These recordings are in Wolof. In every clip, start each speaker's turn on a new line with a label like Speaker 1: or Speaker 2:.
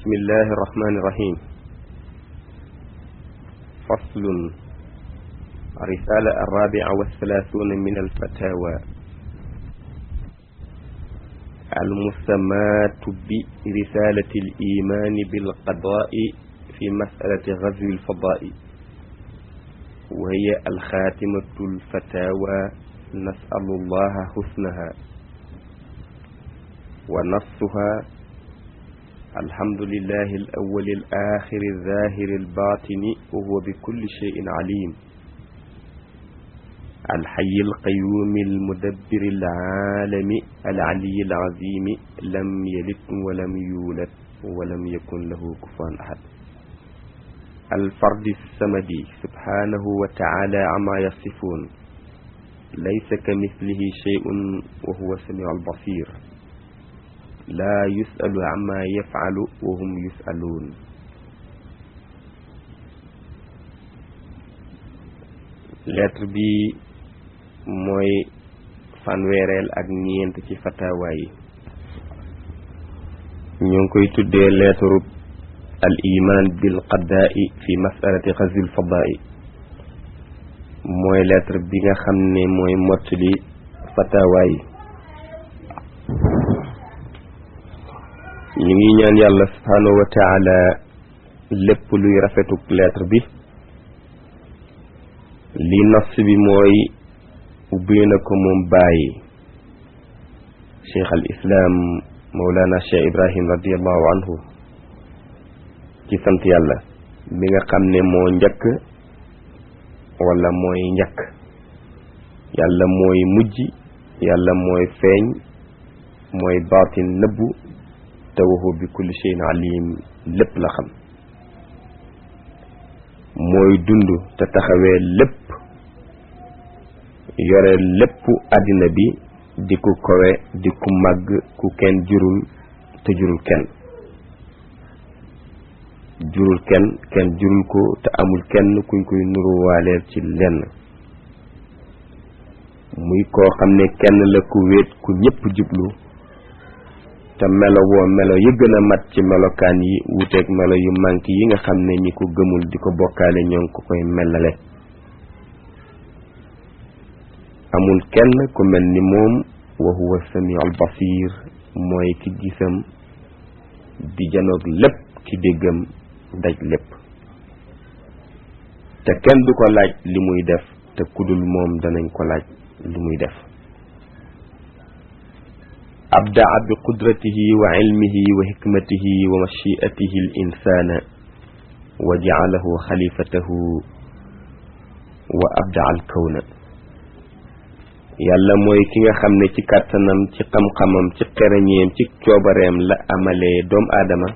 Speaker 1: بسم الله الرحمن الرحيم فصل الرسالة الرابعة والثلاثون من الفتاوى المسماة برسالة الإيمان بالقضاء في مسألة غزو الفضاء وهي الخاتمة الفتاوى نسأل الله حسنها ونصها الحمد لله الأول الآخر الظاهر الباطن وهو بكل شيء عليم الحي القيوم المدبر العالم العلي العظيم لم يلد ولم يولد ولم يكن له كفوا أحد الفرد السمدي سبحانه وتعالى عما يصفون ليس كمثله شيء وهو السميع البصير لا يسأل عما يفعل وهم يسألون lettre bi mooy fanweereel ak ñeent ci fatawa yi ñu ngi koy tuddee lettre al iman bil qadaa'i fi masalati xazil fadaa'i mooy lettre bi nga xam ne mooy mottali fatawa yi ñu ngi ñaan yàlla subhaanahu wa taala lépp luy rafetuk lettre bi li nas bi mooy ubbi na ko moom bàyyi cheikh al islam mawlana cheikh ibrahim radiallahu anhu ci sant yàlla mi nga xam ne moo njëkk wala mooy njëkk yàlla mooy mujj yàlla mooy feeñ mooy baatin nëbbu te waxu bi kulli shay'in alim lépp la xam mooy dund te taxawee lépp yore lépp àddina bi di ku kowe di ku màgg ku kenn jurul te jurul kenn jurul kenn kenn jurul ko te amul kenn kuñ koy nuruwaaleel ci lenn muy koo xam ne kenn la ku wéet ku ñépp jublu te melo woo melo yi gën a mat ci melokaan yi wuteeg melo yu manki yi nga xam ne ñi ko gëmul di ko bokkaale ñoo ngi ko koy melale amul kenn ku mel ni moom wa huwa samiul basir mooy ki gisam di janoog lépp ki déggam daj lépp te kenn du ko laaj li muy def te kudul moom danañ ko laaj li muy def abdaa bi qudratihi wa ilmihi wa hikmatihi wa machiatihi al insana wa jaalahu xalifatahu wa abdaa al kawna yàlla mooy ki nga xam ne ci kàttanam ci xam-xamam ci xereñeem ci coobareem la amalee doom aadama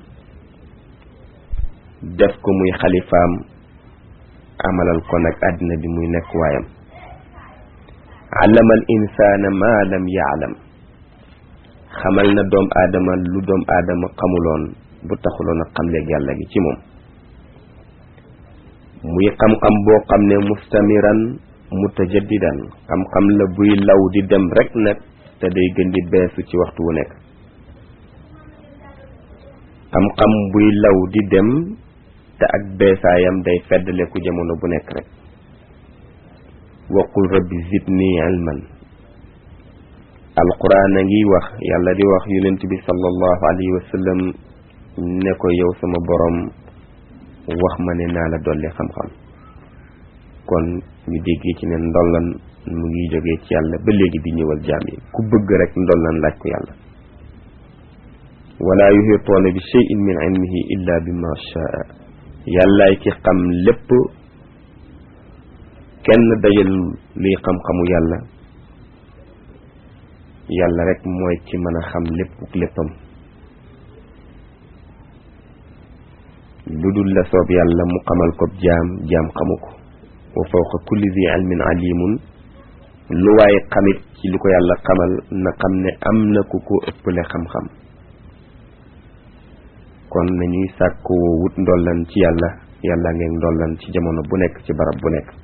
Speaker 1: def ko muy xalifaam amalal ko nag àddina bi muy nekk waayam allama al insana ma lam yaalam xamal na doom aadama lu doom aadama xamuloon bu taxuloon a xamleeg yàlla gi ci moom muy xam-xam boo xam ne mustamiran mutajaddidan xam-xam la buy law di dem rek nag te day gën di beesu ci waxtu wu nekk xam-xam buy law di dem te ak beesaayam day feddaleku jamono bu nekk rek waqul rabbi zidni ilman alquran a ngi wax yàlla di wax yonent bi sallallahu alayhi wa sallam ne ko yow sama borom wax ma ne naa la dolli xam-xam kon ñu déggee ci ne ndollan mu ngi jógee ci yàlla ba léegi di ñëwal jaam yi ku bëgg rek ndollan laaj ko yàlla wala yuhituuna bi shay'in min ilmihi illa bima shaa yàllaay ki xam lépp kenn dajal liy xam-xamu yàlla yàlla rek mooy ci mën a xam lépp léppam lu dul la soob yàlla mu xamal ko jaam jaam xamu ko wa fawqa kulli zi ilmin alimun lu waaye xamit ci li ko yàlla xamal na xam ne am na ku ko ëppale xam-xam kon nañuy sàkkoo wut ndollan ci yàlla yàlla ngeen ndollan ci jamono bu nekk ci barab bu nekk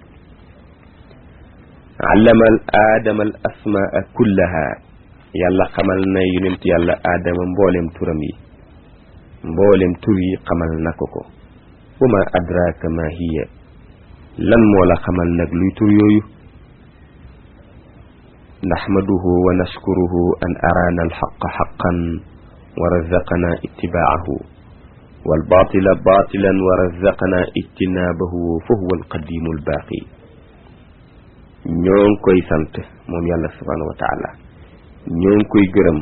Speaker 1: allama al aadama al asmaa kullaha yàlla xamal na yonent yàlla aadama mboolem turam yi mboolem tur yi xamal na ko ko wa ma adraka ma hiya lan moo la xamal nag luy tur yooyu naxmaduhu wa nashkuruhu an araana alxaqa xaqan wa razaqana ittibaahu walbatila batilan wa razaqana ijtinaabahu fa huwa alqadimu albaaqi ñoo ngi koy sant moom yàlla subhanahu wa taala ñoo ngi koy gërëm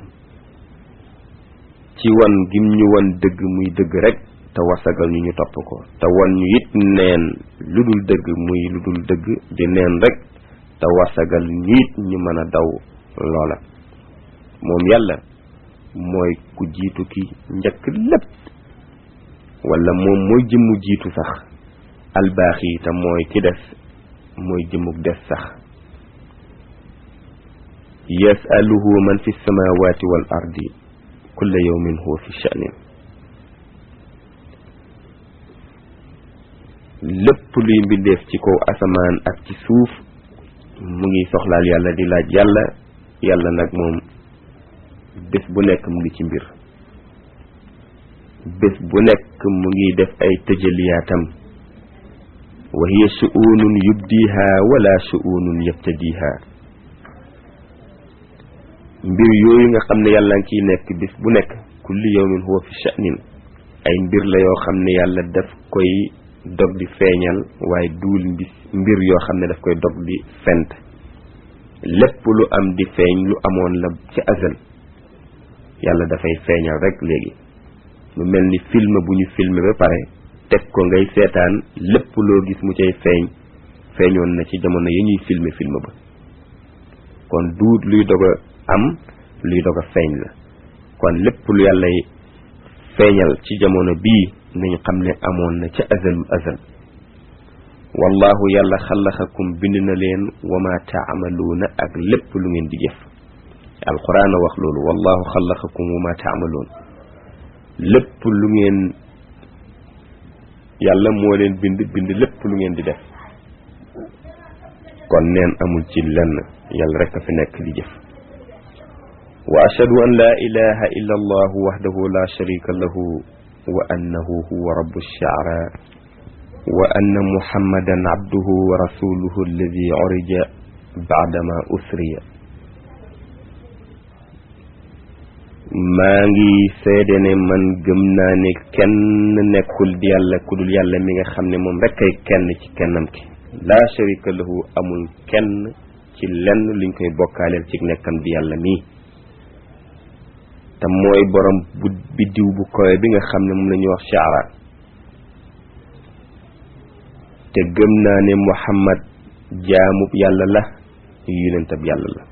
Speaker 1: ci wan gim ñu wan dëgg muy dëgg rek te wasagal ñu ñu topp ko te wan ñu it neen lu dul dëgg muy lu dul dëgg di neen rek te wasagal ñu it ñu mën a daw loola moom yàlla mooy ku jiitu ki njëkk lépp wala moom mooy jëmmu jiitu sax albaax yi te mooy ki des mooy jëmmuk des sax yasaluhu man fi samawati wal ardi kulla yawmin huwa fi sha'nin lépp luy mbindeef ci kaw asamaan ak ci suuf mu ngi soxlaal yàlla di laaj yàlla yàlla nag moom bés bu nekk mu ngi ci mbir bés bu nekk mu ngi def ay tëjaliyaatam wa hiya shu'unun yubdiha wala shu'unun yabtadiha mbir yooyu nga xam ne yàlla ngi ciy nekk bés bu nekk kulli yawmin huwa fi sha'nin ay mbir la yoo xam ne yàlla daf koy dog di feeñal waaye duul mbis mbir yoo xam ne daf koy dog di fent lépp lu am di feeñ lu amoon la ci azal yàlla dafay feeñal rek léegi lu mel ni film bu ñu filmé ba pare teg ko ngay seetaan lépp loo gis mu cay feeñ feeñoon na ci jamono yi ñuy filmé film ba kon duut luy dog a am luy dog a feeñ la kon lépp lu yàllay feeñal ci jamono bii nañu xam ne amoon na ca azalul azal wallahu yàlla xalaxakum bind na leen wa ma taamaluuna ak lépp lu ngeen di jëf alquran a wax loolu wallahu xalaxakum wa ma taamaluun lépp lu ngeen yàlla moo leen bind bind lépp lu ngeen di def kon neen amul ci lenn yàlla rek a fi nekk di jëf wa ashhadu an la ilaha illa allah wahdahu la sharika lahu wa annahu huwa rabbu shi'ra wa anna muhammadan abduhu wa rasuluhu alladi urija ba'dama usriya maa ngi seede ne man gëm naa ne kenn nekkul di yàlla ku dul yàlla mi nga xam ne moom rek ay kenn ci kennam ki laa sharika lahu amul kenn ci lenn luñ koy bokkaaleel ci nekkam di yàlla mii te mooy borom bu biddiw bu kowe bi nga xam ne moom la ñuy wax shaara te gëm naa ne muhammad jaamub yàlla la yonentab yàlla la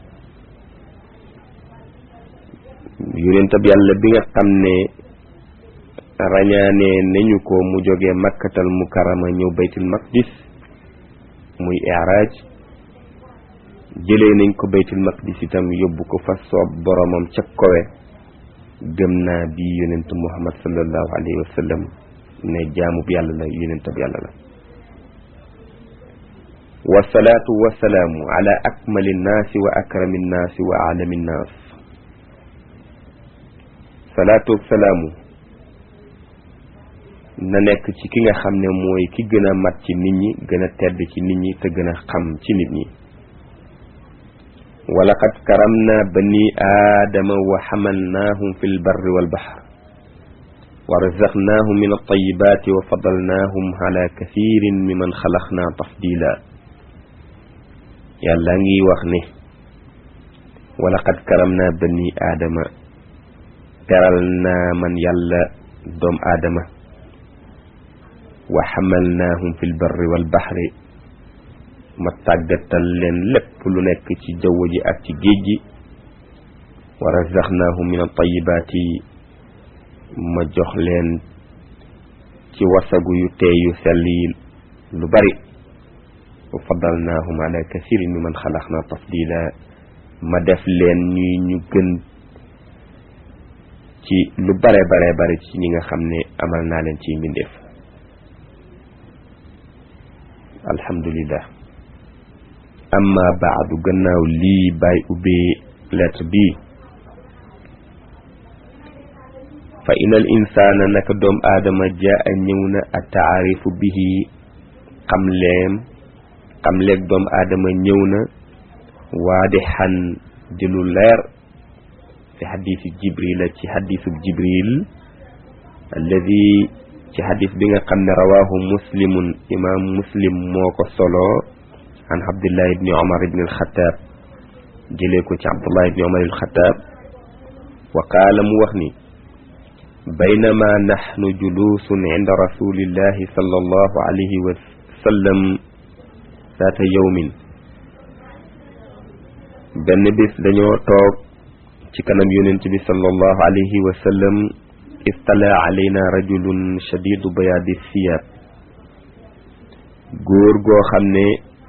Speaker 1: yonentab yàlla bi nga xam ne rañaane nañu ko mu jóge makkatal mukarama ñëw baytul maqdis muy i'raaj jëlee nañ ko baytul maqdis itam yóbbu ko fa soob boromam ca kowe gëm naa bi yonent muhammad sallallahu alayhi wa sallam ne jaamub yàlla la yonentab yàlla la wasalaatu wasalaamu ala akmali nnaasi wa akrami nnaasi wa alami nnaas salaatu salaamu na nekk ci ki nga xam ne mooy ki gën a mat ci nit ñi gën a tedd ci nit ñi te gën a xam ci nit ñi walaqad karamna bani aadama wa xamalnaahum fi lbarri walbaxr wa razaqnaahum min altayibaati wa fadalnaahum ala kathirin mimman xalaqna tafdila yàlla ngi wax ne walaqad karamna bani aadama teral naa man yàlla doom aadama wa xamalnaahum fi lbarri walbaxri ma tàggatal leen lépp lu nekk ci jaww ji ak ci géej gi wa razaqnaahum min altayibaati ma jox leen ci wasagu yu teey yu sell yi lu bari wa faddalnaahum ala kathirin mi man xalaqna tafdila ma def leen ñuy ñu gën ci lu bare bare bare ci ñi nga xam ne amal naa leen ci mbindeef alhamdulillah amma baadu gannaaw lii bàyyi ubbee lettre bi fa inal insaana naka doom aadama jaa ñëw na a taarifu bihi xamleem xamleeg doom aadama ñëw na waadixan di lu leer fi xadiisi jibril ci xadiisu jibril alladi ci xadis bi nga xam ne rawaahu muslimun imaam muslim moo ko solo an abdullah ibni omar ibni alxataab jëlee ko ci abdullah ibni omar alxataab wa qaala mu wax ni baynama naxnu juluusun inda rasulillahi sallallahu alayhi wa sallam zaata yawmin benn bis dañoo toog ci kanam yonent bi sallallahu alayhi wa sallam istala alayna rajulun shadidu bayaadi siyaab góor goo xam ne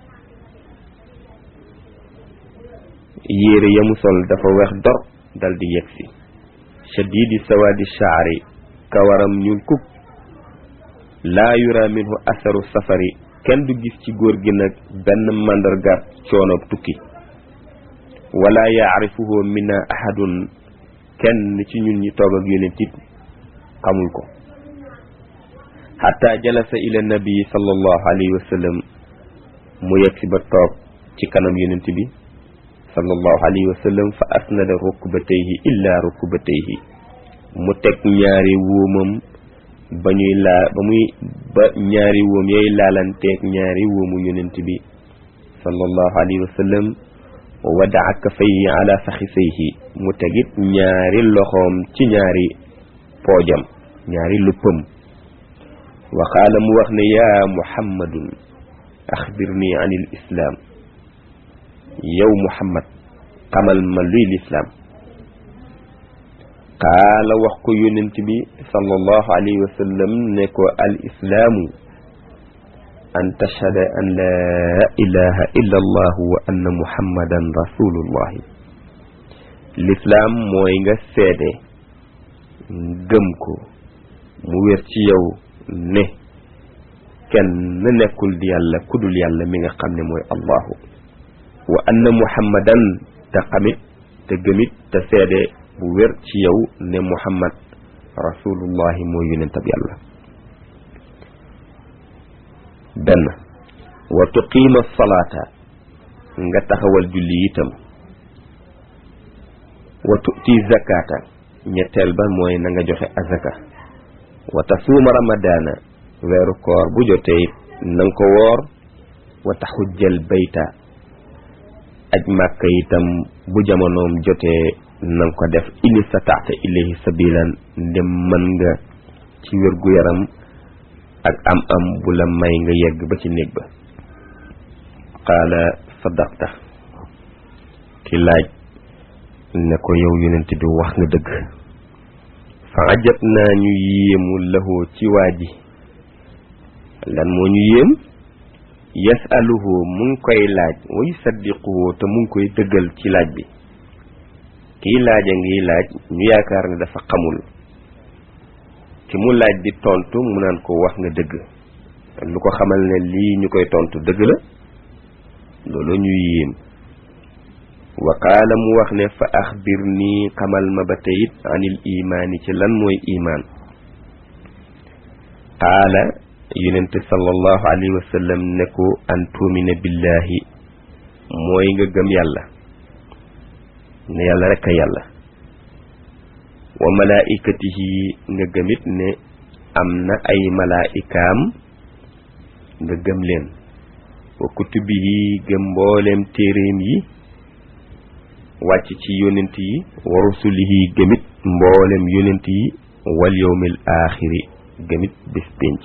Speaker 1: yére yamu sol dafa weex dor dal di yegsi shadidi sawaadi shaari kawaram ñuul kuk laa yura minhu asaru safari kenn du gis ci góor gi nag benn màndargaab coono tukki wala yaarifuhu minna ahadun kenn ci ñun ñi toog ak yonent it xamul ko xatta jalasa ila nabii sallallahu alayhi wa sallam mu yegsi ba toog ci kanam yonent bi sallallahu alayhi wa sallam fa asnada rukbatayhi illa rukbatayhi mu teg ñaari wóomam ba ñuy laa ba muy ba ñaari wóom yooyu laalanteeg ñaari wóomu yonent bi sallallahu alayhi wa sallam wa wadaa kafayhi ala faxisayhi mu tegit ñaari loxoom ci ñaari poojam ñaari luppam wa qaala mu wax ne yaa muhammadun axbirni an il islaam yow muhammad xamal ma luy lislaam qaala wax ko yonent bi sallallahu alayhi wa sallam ne ko al islaamu an tashhada an laa ilaha illa allah wa anna muhammadan rasulullahi lislaam mooy nga seede gëm ko mu wér ci yow ne kenn nekkul di yàlla kudul yàlla mi nga xam ne mooy allahu wa anna muhammadan te xamit te gëmit te seede bu wér ci yow ne muhammad rasulullahi mooy yonentab yàlla benn wa tuqiima salaata nga taxawal julli itam wa tu'ti zakata ñetteel ba mooy na nga joxe azaka wa tasuuma ramadaana weeru koor bu jotee it na nga ko woor wa taxujjal bayta aj màkka itam bu jamonoom jotee na nga ko def in istataata ilayhi sabilan ndem mën nga ci wérgu yaram ak am am bu la may nga yegg ba ci néeg ba qaala sadaqta ki laaj ne ko yow yonent bi wax nga dëgg fa ajab naa ñu yéemu lahoo ci waa ji lan moo ñu yéem yasaluhu mu ngi koy laaj wa yusaddiquhu te mu ngi koy dëggal ci laaj bi kii laaj a ngi laaj ñu yaakaar ne dafa xamul ki mu laaj di tontu mu naan ko wax nga dëgg lu ko xamal ne lii ñu koy tontu dëgg la loolu ñuy yéem wa qaala mu wax ne fa axbir nii xamal ma ba teyit anil imaani ci lan mooy imaan qaala yonente sallallahu alayhi wa sallam ne ko an tuumina billahi mooy nga gëm yàlla ne yàlla rekk a yàlla wa malaikatihi nga gëmit ne am na ay malaikaam nga gëm leen wa kutubihi gëm mbooleem téeréem yi wàcc ci yonent yi wa rusulihi gëmit mboolem yonent yi wal yawmil aaxiri gëmit bés pénc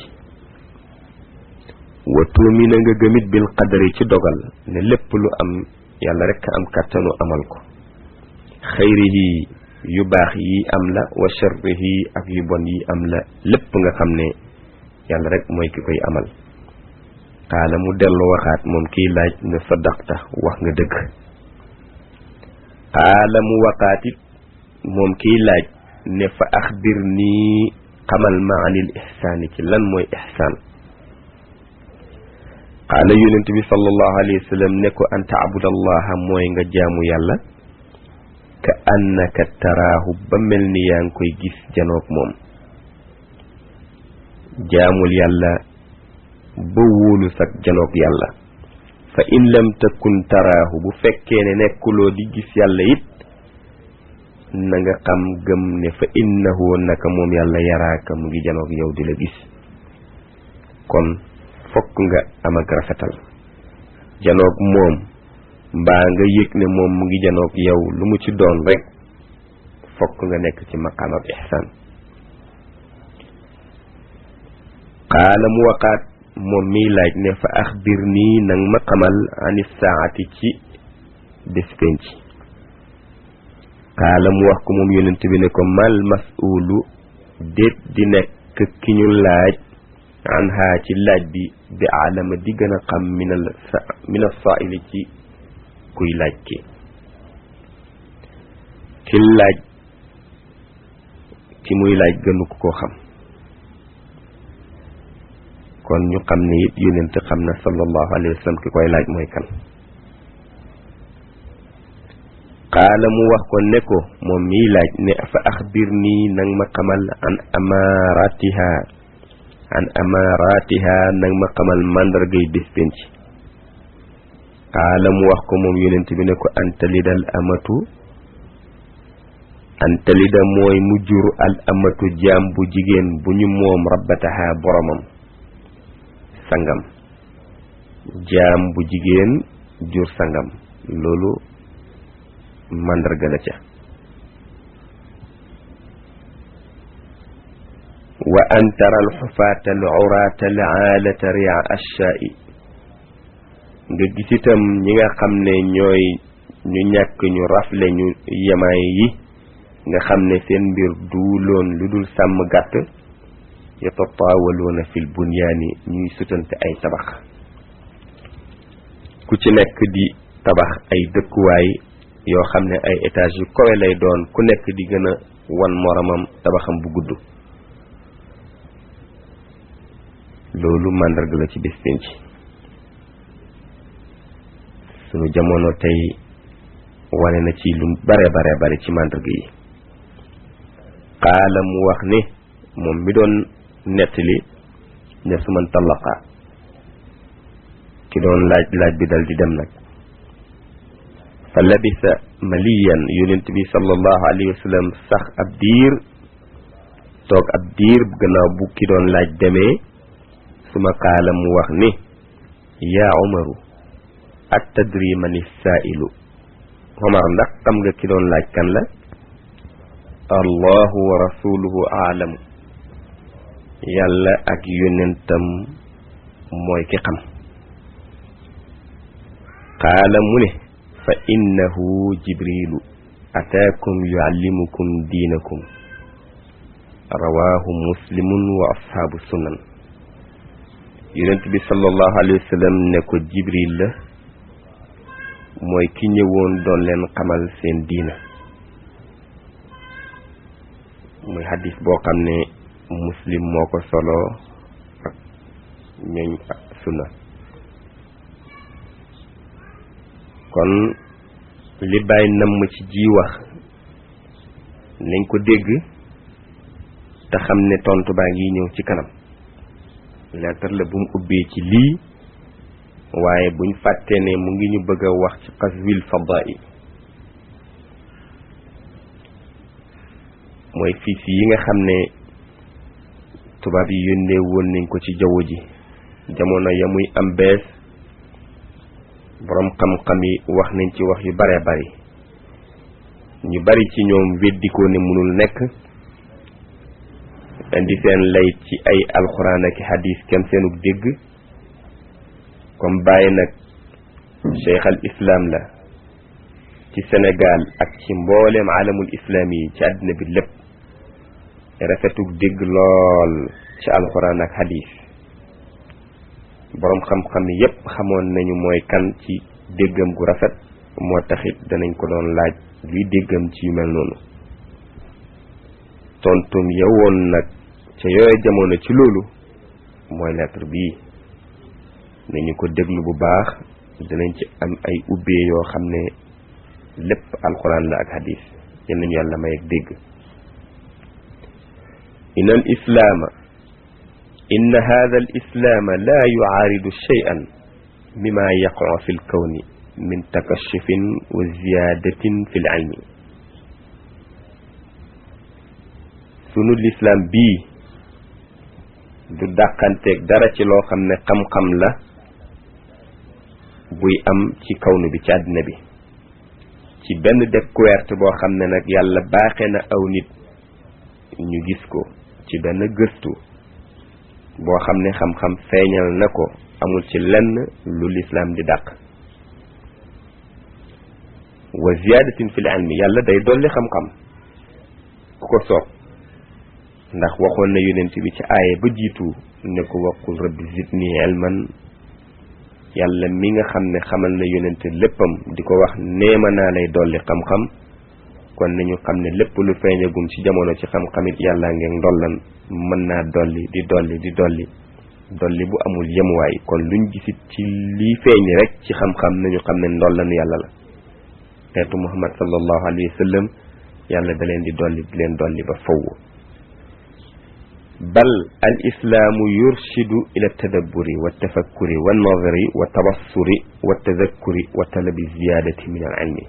Speaker 1: wa tuumina nga gëmit bil qadari ci dogal ne lépp lu am yàlla rekk am kàttanu amal ko xayrihi yu baax yi am la wa sharrihi ak yu bon yi am la lépp nga xam ne yàlla rek mooy ki koy amal xaala mu dellu waxaat moom kiy laaj ne sadaqta wax nga dëgg xaala mu waxaatit moom kiy laaj ne fa axbir nii xamal ma anil ihsaani ci lan mooy ihsaan xaala yonent bi sallallahu alayhi wa sallam ne ko an taabudallaha mooy nga jaamu yàlla ka annaka taraahu ba mel ni yaa ngi koy gis janoog moom jaamul yàlla ba wóolu sag janoog yàlla fa in lam takun taraahu bu fekkee ne nekkuloo di gis yàlla it na nga xam gëm ne fa innahu naka moom yàlla yaraaka mu ngi janoog yow di la gis kon fokk nga am ak rafetal janoog moom mbaa nga yëg ne moom mu ngi janoog yow lu mu ci doon rek fokk nga nekk ci maqaam ab ihsaan qaala mu waqaat moom miy laaj ne fa axbir nii nang ma xamal ani saati ci bés penc qaala mu wax ko moom yonent bi ne ko mal mas'uulu déet di nekk ki ñu laaj an haa ci laaj bi bi alama di gën a xam minal sa mina saa'ili ci kuy laaj ki ki laaj ki muy laaj gënu ko koo xam kon ñu xam ne it yonent xam na sallallahu alayhi wa sallam ki koy laaj mooy kan qaala mu wax ko ne ko moom miy laaj ne fa axbir nii nang ma xamal an amaaratiha an amaaratiha nang ma xamal màndargay bés penc qaala mu wax ko moom yonent bi ne ko antalidal amatu antalida mooy mu jur al amatu jaam bu jigéen bu ñu moom rabbataha boromam sangam jaam bu jigéen jur sangam loolu màndarga la ca wa an tara al xufaata al uraata al aalata ria ashaa'i nga gis itam ñi nga xam ne ñooy ñu ñàkk ñu rafle ñu yemaay yi nga xam ne seen mbir duuloon lu dul sàmm gàtt yatataawaluuna fil bunyaani ñuy sutante ay tabax ku ci nekk di tabax ay dëkkuwaay yoo xam ne ay étage yu kawe lay doon ku nekk di gën a wan moromam tabaxam bu gudd loolu màndarga la ci bés penc sunu jamono tey wane na ci lu bare bare bare ci màndarga yi qaala mu wax ne moom mi doon nettali ne su man tallaqa ki doon laaj laaj bi dal di dem nag fa labisa maliyan yonent bi sallallahu alayhi wa sallam sax ab diir toog ab diir gannaaw bu ki doon laaj demee suma qaala mu wax ni yaa umaru at tadri manissaa'ilu Omar ndax xam nga ki doon laaj kan la allahu wa rasuluhu aalamu yàlla ak yonentam mooy ki xam qaala mu ne fa innahu jibrilu ataakum yuallimukum diinakum rawaahu muslimun wa ashaabu sunan yonent bi sallallahu alayhi wa sallam ne ko jibril la mooy ki ñëwoon doon leen xamal seen diina muy hadis boo xam ne muslim moo ko solo ak ñooñ sunna kon li bàyyi namm ci ji wax nañ ko dégg te xam ne tontu baa ngi ñëw ci kanam lettre la bu mu ubbee ci lii waaye buñ fàtte ne mu ngi ñu bëgg a wax ci qaswil fada'i mooy fiis yi nga xam ne tubaab yi yónnee woon nañ ko ci jaww ji jamono ya muy am bees boroom xam-xam yi wax nañ ci wax yu bare bari ñu bari ci ñoom weddikoo ne mënul nekk indi seen lay ci ay alxuraan ak hadis kem seenug dégg comme bàyyi nag cheikh al islam la ci Sénégal ak ci mbooleem alamul islam yi ci àddina bi lépp rafetug dégg lool ci alxuraan ak hadis boroom xam-xam yépp xamoon nañu mooy kan ci déggam gu rafet moo taxit danañ ko doon laaj luy déggam ci yu mel noonu tontum yowoon nag ca yooye jamono ci loolu mooy lettre bii nañu ko déglu bu baax dinañ ci am ay ubbee yoo xam ne lépp alquran la ak hadis yal nañu yàlla may ak dégg inna al islaama inna hada al islaama la yucaaridu cheyan mima yaqacu fi lkawni min takashufin wa ziyadatin fi l ilmi sunu lislaam bii du dàqanteeg dara ci loo xam ne xam-xam la buy am ci kawnu bi ci àddina bi ci benn découverte boo xam ne nag yàlla baaxe na aw nit ñu gis ko ci benn gëstu boo xam ne xam-xam feeñal na ko amul ci lenn lu lislaam di dàq wa ziyadatin fil ilmi yàlla day dolli xam-xam ku ko soob ndax waxoon na yonent bi ci aaya ba jiitu ne ko waqul rabbi zidni ilman yàlla mi nga xam ne xamal na yonent léppam di ko wax neema naa lay dolli xam-xam kon nañu xam ne lépp lu feeñagum ci jamono ci xam-xamit yàlla ngeen ndollan mën naa dolli di dolli di dolli dolli bu amul yemuwaay kon luñ gisit ci lii feeñ rek ci xam-xam nañu xam ne ndollan yàlla la teetu muhammad sallallahu alayhi wa sallam yàlla da leen di dolli di leen dolli ba faww bal al islaamu yurshidu ila tadabburi wa tafakkuri wa nadari wa tabassuri wa tadakkuri wa talabi ziyadati min al ilmi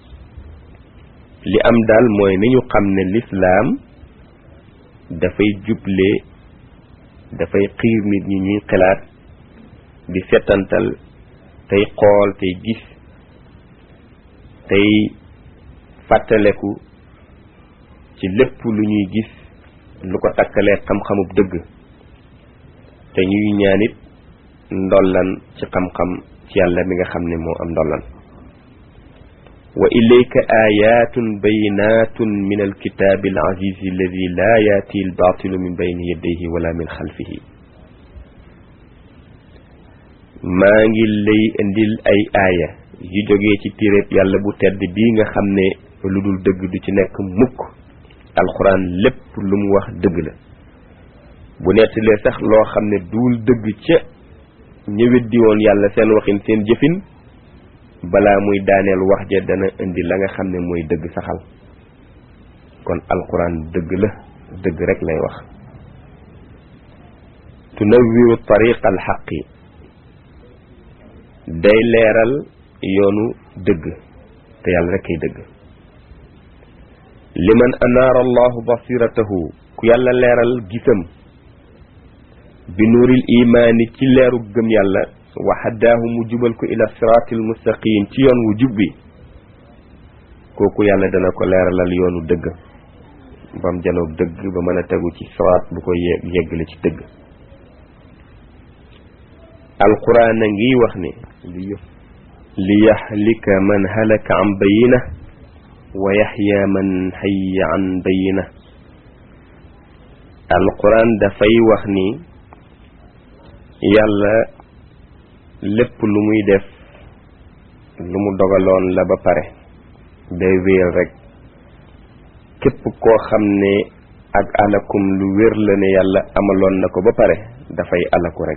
Speaker 1: li am daal mooy nañu xam ne lislaam dafay juble dafay xiir nit ñi ñuy xalaat di setantal tey xool tey gis tey fàttaleku ci lépp lu ñuy gis lu ko takkalee xam-xamub dëgg te ñuy ñaanit ndollan ci xam-xam ci yàlla mi nga xam ne moo am ndollan wa ilayka ayatun bayinatun min alkitabi alazizi alladi la yaati albatilu min bayni yadayhi wala min xalfihi maa ngi lay indil ay aaya yu jógee ci téréb yàlla bu tedd bii nga xam ne lu dul dëgg du ci nekk mukk alxuraan lépp lu mu wax dëgg la bu nettalee sax loo xam ne duul dëgg ca ña weddi woon yàlla seen waxin seen jëfin balaa muy daaneel wax ja dana indi la nga xam ne mooy dëgg saxal kon alxuraan dëgg la dëgg rek lay wax tunawiru tariq alxaqi day leeral yoonu dëgg te yàlla rek kay dëgg liman anaara allahu basiratahu ku yàlla leeral gisam bi nuuril imaani ci leeru gëm yàlla wa haddaahu mu jubal ko ila siraatil mustaqim ci yoon wu jub bi kooku yàlla dana ko leeralal yoonu dëgg bam janoog dëgg ba mën a tegu ci siraat bu ko yeggale ci dëgg alquran a ngi wax ne li yahlika man halaka an bayina wa yaxya man xayya an bayina alquran dafay wax ni yàlla lépp lu muy def lu mu dogaloon la ba pare day wéer rek képp koo xam ne ak alakum lu wér la ne yàlla amaloon na ko ba pare dafay alaku rek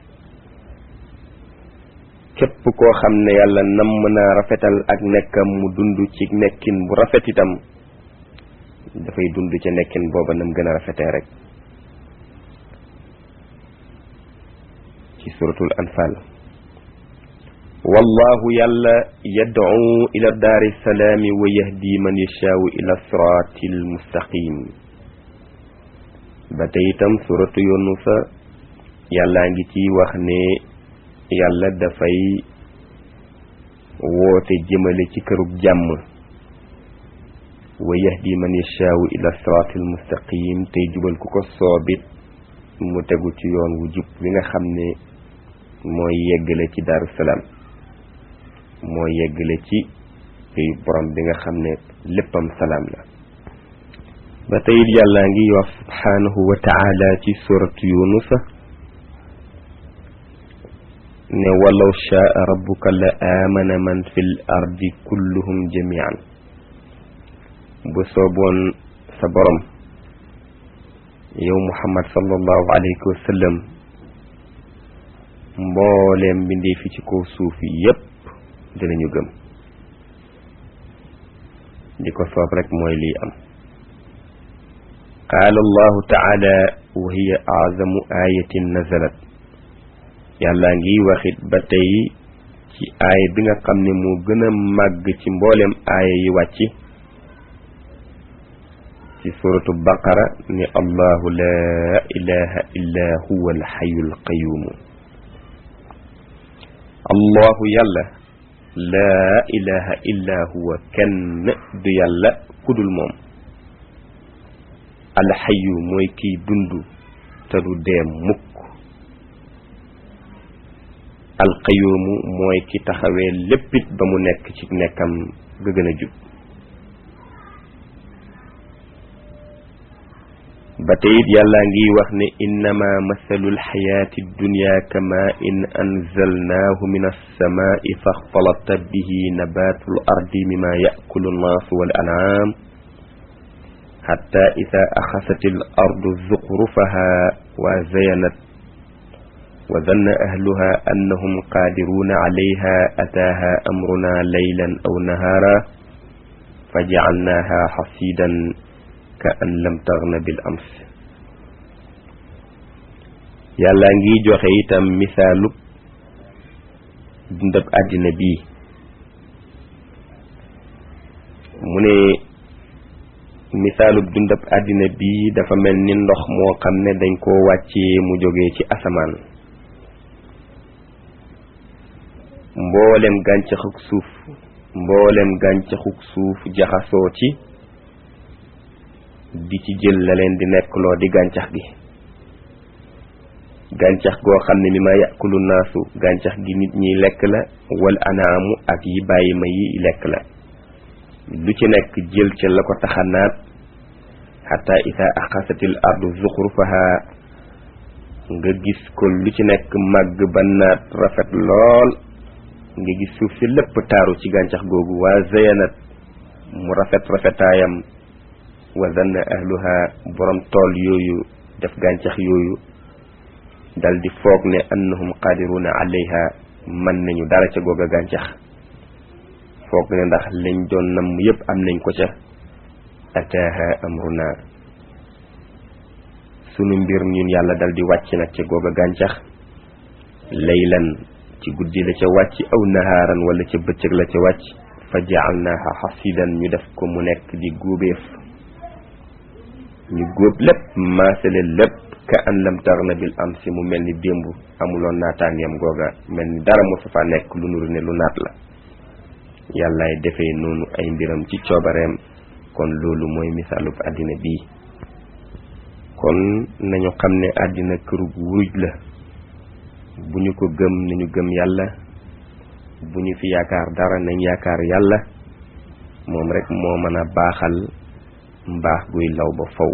Speaker 1: képp koo xam ne yàlla namm naa rafetal ak nekkam mu dund ci nekkin bu rafet itam dafay dund ca nekkin booba nam gën a rafetee rek ci suratul anfal wallahu yàlla yad'u ila daari salaami wa yahdi man yashaau ila siraatil mustaqim ba tey itam suratu yunusa yàllaa ngi ci wax ne yàlla dafay woote jëmale ci kërug jàmm wa yahdi man yashaau ila siraatil mustaqim tey jubal ku ko soobit mu tegu ci yoon wu jub wi nga xam ne mooy yeggale ci daaru salaam mooy yeggale ci pays borom bi nga xam ne léppam salaam la ba tey it yàllaa ngi wax subhaanahu wa taala ci suratu yunusa ne walaw shaa rabbuka la aamana man fi l ardi kulluhum jamian bu sooboon sa borom yow muhammad sallallahu alayhi wa sallam mbooleem mbindee fi ci kaw suuf yépp dinañu gëm di ko soob rek mooy lii am qaala allahu taala wa hiya azamu ayatin nazalat yàlla ngi waxit ba tey ci aaya bi nga xam ne moo gën a màgg ci mboolem aaya yi wàcc ci suratu baqara ni allahu laa ilaha illa huwa alxayu alqayumu allahu yàlla laa ilaha illa huwa kenn du yàlla kudul moom alxayu mooy kiy dund te du dee mukk alqayumu mooy ki taxawee léppit ba mu nekk ci nekkam ga gën a jub ba teyit yàlla ngi wax ne innama masalu alxayaati dunya kama in anzalnaahu min alsamaai faxtalata bihi nabatu l ardi mima yakulu nnaasu wal an'am xatta ida axasat al ardu zuxrufaha wa zayanat wa danna ahluha annahum qaadiruuna calayha ataaha amruna laylan aw nahaara fa jacalnaaha xasiidan ka an lam taxna bil ams yàlla ngi joxe itam misaalub dundab àddina bii mu ne misaalub dundab àddina bii dafa mel ni ndox moo xam ne dañ koo wàccee mu jógee ci asamaan mboolem gàncaxuk suuf mboolem gàncaxuk suuf jaxasoo ci di ci jël la leen di nekkloo di gàncax gi gàncax goo xam ne mi ma yàkkulu naasu gàncax gi nit ñi lekk la wal anaamu ak yi bàyyi ma yi lekk la lu ci nekk jël ca la ko taxa naat xata ida axasatil ardu zuxrufaha nga gis ko lu ci nekk màgg ba naat rafet lool nga gis suuf si lépp taaru ci gàncax googu waa zayanat mu rafet rafetaayam wa zanna ahluha borom tool yooyu def gàncax yooyu dal di foog ne annahum qadiruna alayha mën nañu dara ca googa gàncax foog ne ndax lañ doon nam yépp am nañ ko ca ataaha amruna sunu mbir ñun yàlla dal di wàcc nag ca googa gàncax laylan ci guddi la ca wàcc aw nahaaran wala ca bëccëg la ca wàcc fa jaalnaaha xasidan ñu def ko mu nekk di góobeef ñu góob lépp maasale lépp ka an lam taxna bil am si mu mel ni démb amuloon naataangeem googa mel ni dara mosu fa nekk lu nuru ne lu naat la yàllaay defee noonu ay mbiram ci coobareem kon loolu mooy misaalub àddina bii kon nañu xam ne àddina kërug wuruj la bu ñu ko gëm nañu gëm yàlla bu ñu fi yaakaar dara nañ yaakaar yàlla moom rek moo mën a baaxal mbaax guy law ba faw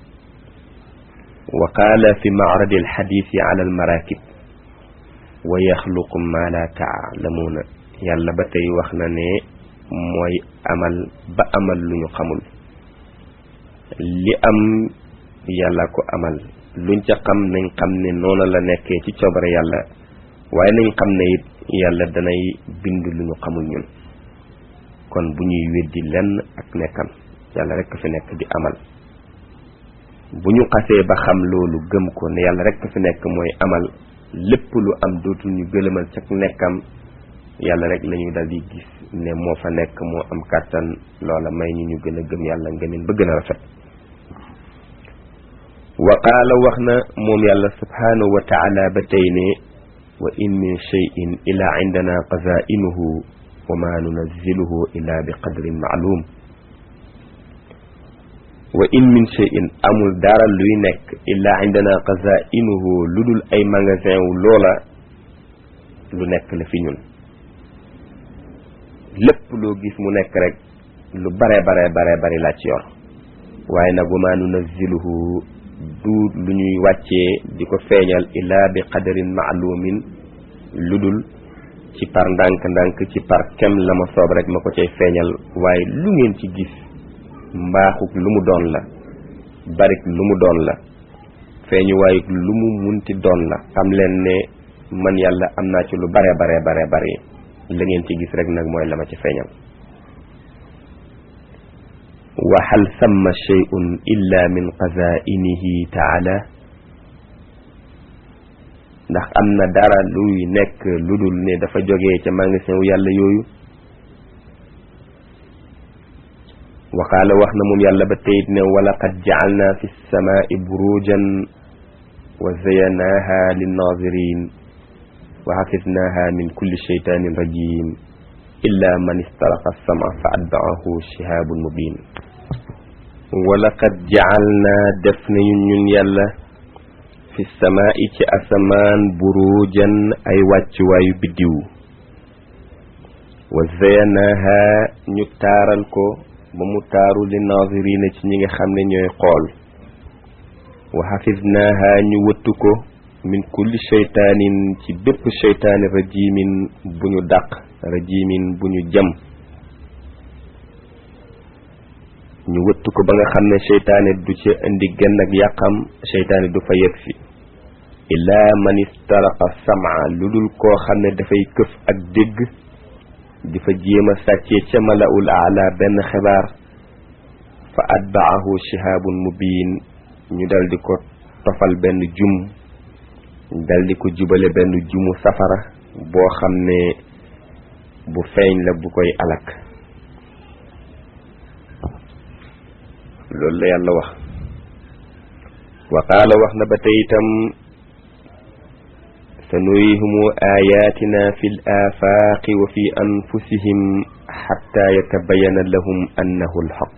Speaker 1: wa qaala fi macradi alxadiisi ala almarakib wa yaxluqu ma la taalamuuna yàlla ba tey wax na ne mooy amal ba amal lu ñu xamul li am yàlla ko amal luñ ca xam nañ xam ne noonu la nekkee ci coobare yàlla waaye nañ xam ne it yàlla danay bind lu ñu xamul ñun kon bu ñuy weddi lenn ak nekkam yàlla rek fi nekk di amal bu ñu xasee ba xam loolu gëm ko ne yàlla rek fi nekk mooy amal lépp lu am dootul ñu gëlëmal ca nekkam yàlla rek la ñuy dal di gis ne moo fa nekk moo am kàttan loola may ñu ñu gën a gëm yàlla ngëmin ba gën a rafet wa qaala wax na moom yàlla subhanahu wa taala ba tey ne wa in min cheyin ila indana qazainuhu wa ma nunazziluhu illa bi qadrin maalum wa in min cheyin amul dara luy nekk illa indana qazainuhu lu dul ay magasin wu loola lu nekk la fi ñun lépp loo gis mu nekk rek lu bare bare bare bari laa ci yor waaye nag wa ma nunazziluhu du lu ñuy wàccee di ko feeñal illa bi qadarin maalumin lu dul ci par ndànk-ndànk ci par kem la ma soob rek ma ko cay feeñal waaye lu ngeen ci gis mbaaxuk lu mu doon la barik lu mu doon la feeñu waayuk lu mu munti doon la xam leen ne man yàlla am naa ci lu bare bare bare bare la ngeen ci gis rek nag mooy la ma ci feeñal wa hal thamma shay'un illa min qazaa'inihi taala ndax am na dara luy nekk lu dul ne dafa jógee ca magasin wu yàlla yooyu waqaala wax na moom yàlla ba teyit ne walaqad ja'alna fi samaai burujan wa zayanaaha linnazirin wa xafidnaaha min kulli shaytanin rajim illa man istaraqa sama fa atbaahu shihabun mubin walaqad ja'alna def nañu ñun yàlla fi samaai ci asamaan burujan ay wàccuwaayu biddiw wa zayanaaha ñu taaral ko ba mu taaru li naazirina ci ñi nga xam ne ñooy xool wa xafidnaaha ñu wëttu ko min kulli sheytaanin ci bépp sheytaani rajimin bu ñu dàq rajimin bu ñu jëm ñu wëttu ko ba nga xam ne sheytaani du ca indi genn ak yàqam sheytaani du fa yegg si illaa man istaraqa sama lu dul koo xam ne dafay këf ak dégg di fa jéem a sàccee ca malaul aala benn xibaar fa atbaahu shihabun mubin ñu dal di ko tofal benn jum dal di ko jubale benn jumu safara boo xam ne bu feeñ la bu koy alak loolu la yàlla wax wa qaala wax na ba tey itam sanurihimu ayatina fi l afaaqi wa fi anfusihim xatta yatabayana lahum annahu alxaq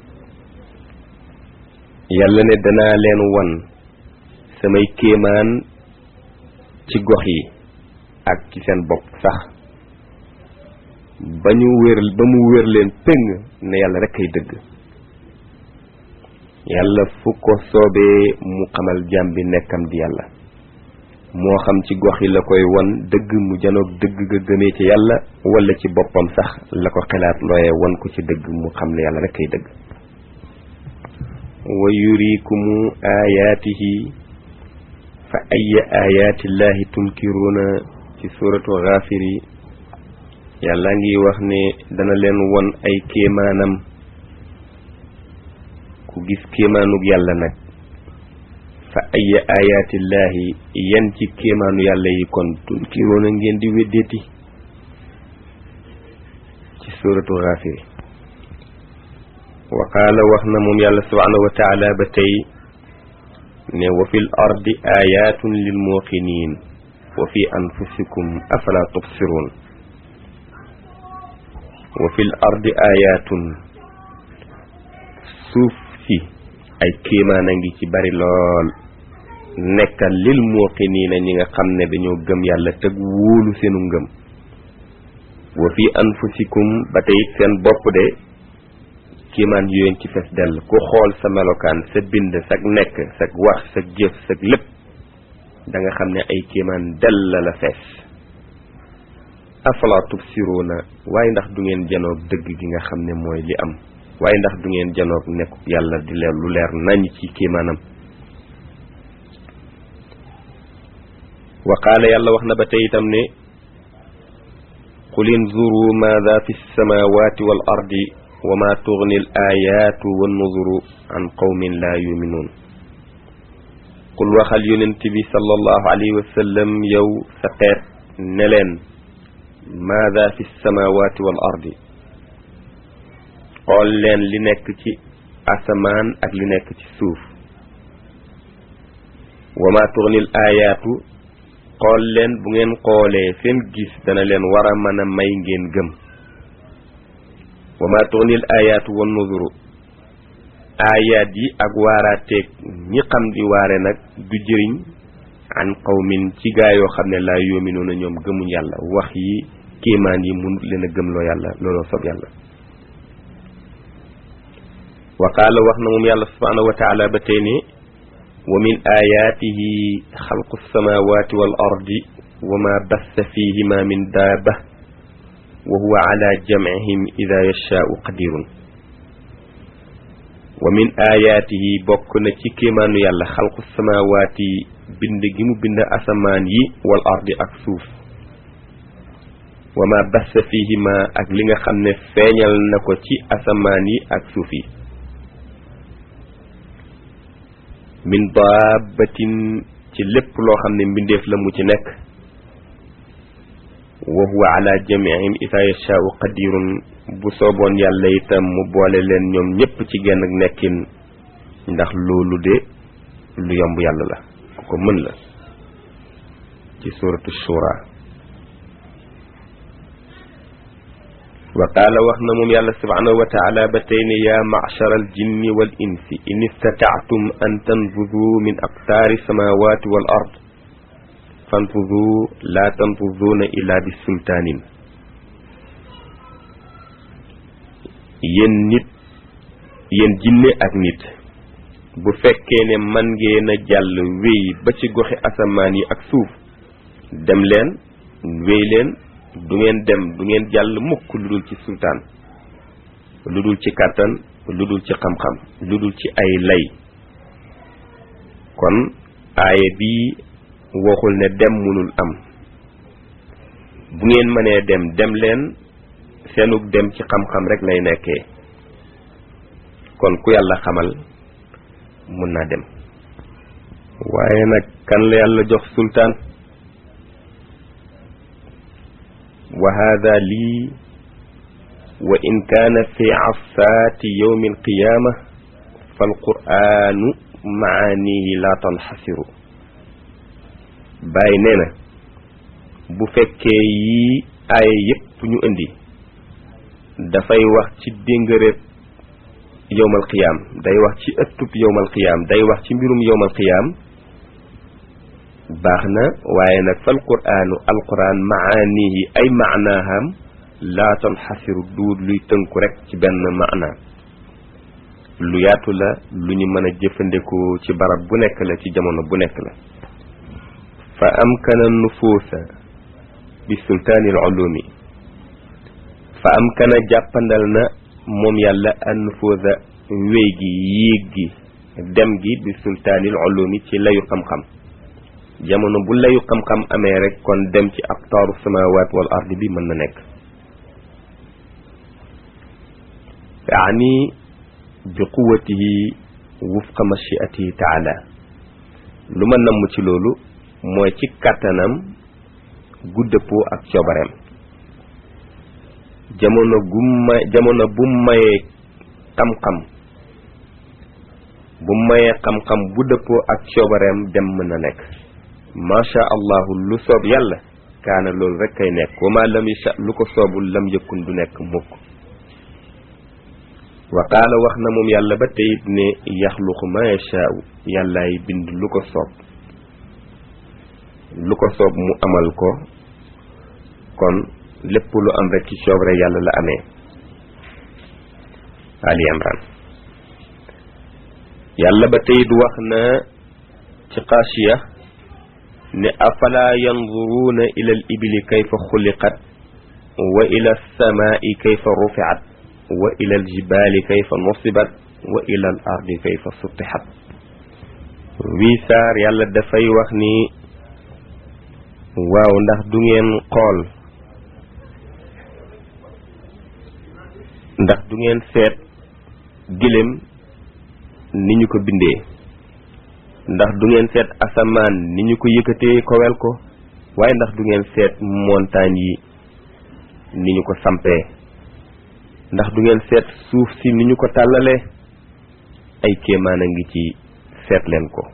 Speaker 1: yàlla ne danaa leen wan samay kéemaan ci gox yi ak ci seen bopp sax ba ñu wér ba mu wér leen péng ne yàlla rek ay dëgg yàlla fu ko soobee mu xamal jaam bi nekkam di yàlla moo xam ci gox yi la koy won dëgg mu janoog dëgg ga gëmee ci yàlla wala ci boppam sax la ko xelaat looye won ko ci dëgg mu xam ne yàlla rek ay dëgg wa yurikumu ayaatihi fa aya ayaatillahi tunkiruuna ci suratu xaafiri yàlla ngi wax ne dana leen won ay kéemaanam ku gis kéemaanug yàlla nag fa aya ayaatillahi yan ci kéemaanu yàlla yi kon tunkiruuna ngeen di weddeeti ci suratu xaafiri wa qaala wax na moom yàlla subhanahu wa taala ba tey ne wa fi l ardi ayatun lil muuqinin wa fi anfusikum afala tubsirun wa fi l ardi ayatun suuf si ay kéemaan a ngi ci bari lool nekkal lil muuqiniina ñi nga xam ne dañoo gëm yàlla teg wóolu seenu ngëm wa fi anfusikum ba tey seen bopp de kiimaan yooyu ci fes dell ku xool sa melokaan sa bind sag nekk sag wax sag jëf sag lépp da nga xam ne ay kiimaan dell la fees afala tubsiruuna waaye ndax du ngeen janoog dëgg gi nga xam ne mooy li am waaye ndax du ngeen janoog nekku yàlla di leer lu leer nañ ci kiimaanam wa qaala yàlla wax na ba tey itam ne qul inzuru maada fi samawati wal ardi wa ma tugni al ayatu wa nuzuru an qawmin la yuminuun qul waxal yonent bi sallallahu alayhi wa sallam yow sa xeet ne leen maada fi samawati wal ardi xool leen li nekk ci asamaan ak li nekk ci suuf wa ma tugni al ayatu xool leen bu ngeen xoolee seen gis dana leen war a mën a may ngeen gëm wa ma tugnil ayaatu wan nuzuru ayaat yi ak waaraateeg ñi xam di waare nag du jëriñ an qawmin ci gaa yoo xam ne laa yoominuuna ñoom gëmuñ yàlla wax yi kéemaan yi mun leen a gëmloo yàlla looloo sob yàlla wa qaala wax na moom yàlla subhaanahu wa taala ba tey ne wa min ayaatihi xalqu samawati wal ardi wa ma bassa fihima min daaba wa huwa ala jamcihim ida yashaau qadirun wa min ayaatihi bokk na ci kéemaanu yàlla xalqu samawaati bind gi mu bind asamaan yi wal ardi ak suuf wa ma bassa fihima ak li nga xam ne feeñal na ko ci asamaan yi ak suuf yi min daabatin ci lépp loo xam ne mbindeef la mu ci nekk wa huwa ala jamiihim ida yashaau qadirun bu sooboon yàlla itam mu boole leen ñoom ñépp ci genn ak nekkin ndax loolu de lu yomb yàlla la ku ko mën la ci suratu shura wa qaala wax na moom yàlla subhanahu wa taala ba tey ne yaa machara al jinni wal insi in istataatum an tanfudu min aqtaari samawati wal ard fanfudu laa tanfuduuna illa bi sultaanin yéen nit yéen jinne ak nit bu fekkee ne man ngeen a jàll wéy ba ci goxi asamaan yi ak suuf dem leen wéy leen du ngeen dem du ngeen jàll mukk lu dul ci sultaan lu dul ci kàttan lu dul ci xam-xam lu dul ci ay lay kon aaya bi waxul ne dem mënul am bu ngeen mënee dem dem leen seenug dem ci xam-xam rek lay nekkee kon ku yàlla xamal mun naa dem waaye nag kan la yàlla jox sultaan wa hada lii wa in kaana fi asaati yowmi alqiyaama falqur'aanu maanihi la tanxasiru bàyyi nee na bu fekkee yii aaya yépp ñu indi dafay wax ci déngëréb yowmal qiyaam day wax ci ëttub yowmal qiyaam day wax ci mbirum yowmal qiyaam baax na waaye nag fal quraanu alquran maanihi ay maanaaham laa tanxasiru duut luy tënku rek ci benn maana lu yaatu la lu ñu mën a jëfandikoo ci barab bu nekk la ci jamono bu nekk la fa amkana nufuusa bi sultaanil ulumi fa amkana jàppandal na moom yàlla an nufuusa wéy gi yéeg gi dem gi bi sultaanil ulumi ci layu xam-xam jamono bu layu xam-xam amee rek kon dem ci aqtaaru samawaat wal ardi bi mën na nekk yaani bi quwatihi wufqa machiatihi taala lu ma namm ci loolu mooy ci kàttanam guddëppoo ak coobareem jamono gu may jamono bu mayee xam-xam bu mayee xam-xam bu dëppoo ak coobareem dem mën na nekk macha allahu lu soob yàlla kaana loolu rek kay nekk wa ma lam yasha lu ko soobul lam yëkkun du nekk mukk wa qaala wax na moom yàlla ba teyit ne yaxluqu ma yashaau yàllaay bind lu ko soob lu ko soob mu amal ko kon lépp lu am rek ci coobre yàlla la amee ali imran yàlla ba teyit wax na ci xaasiya ne afala yanzuruuna ila al ibili kayfa xuliqat wa ila alsamaai kayfa rufiat wa ila aljibaali kayfa nusibat wa ila al ardi kayfa sutixat wii saar yàlla dafay wax ni waaw ndax du ngeen xool ndax du ngeen seet gëléem ni ñu ko bindee ndax du ngeen seet asamaan ni ñu ko yëkkatee kowel ko waaye ndax du ngeen seet montagne yi ni ñu ko sampee ndax du ngeen seet suuf si ni ñu ko tàllalee ay kéemaan a ngi ci seet leen ko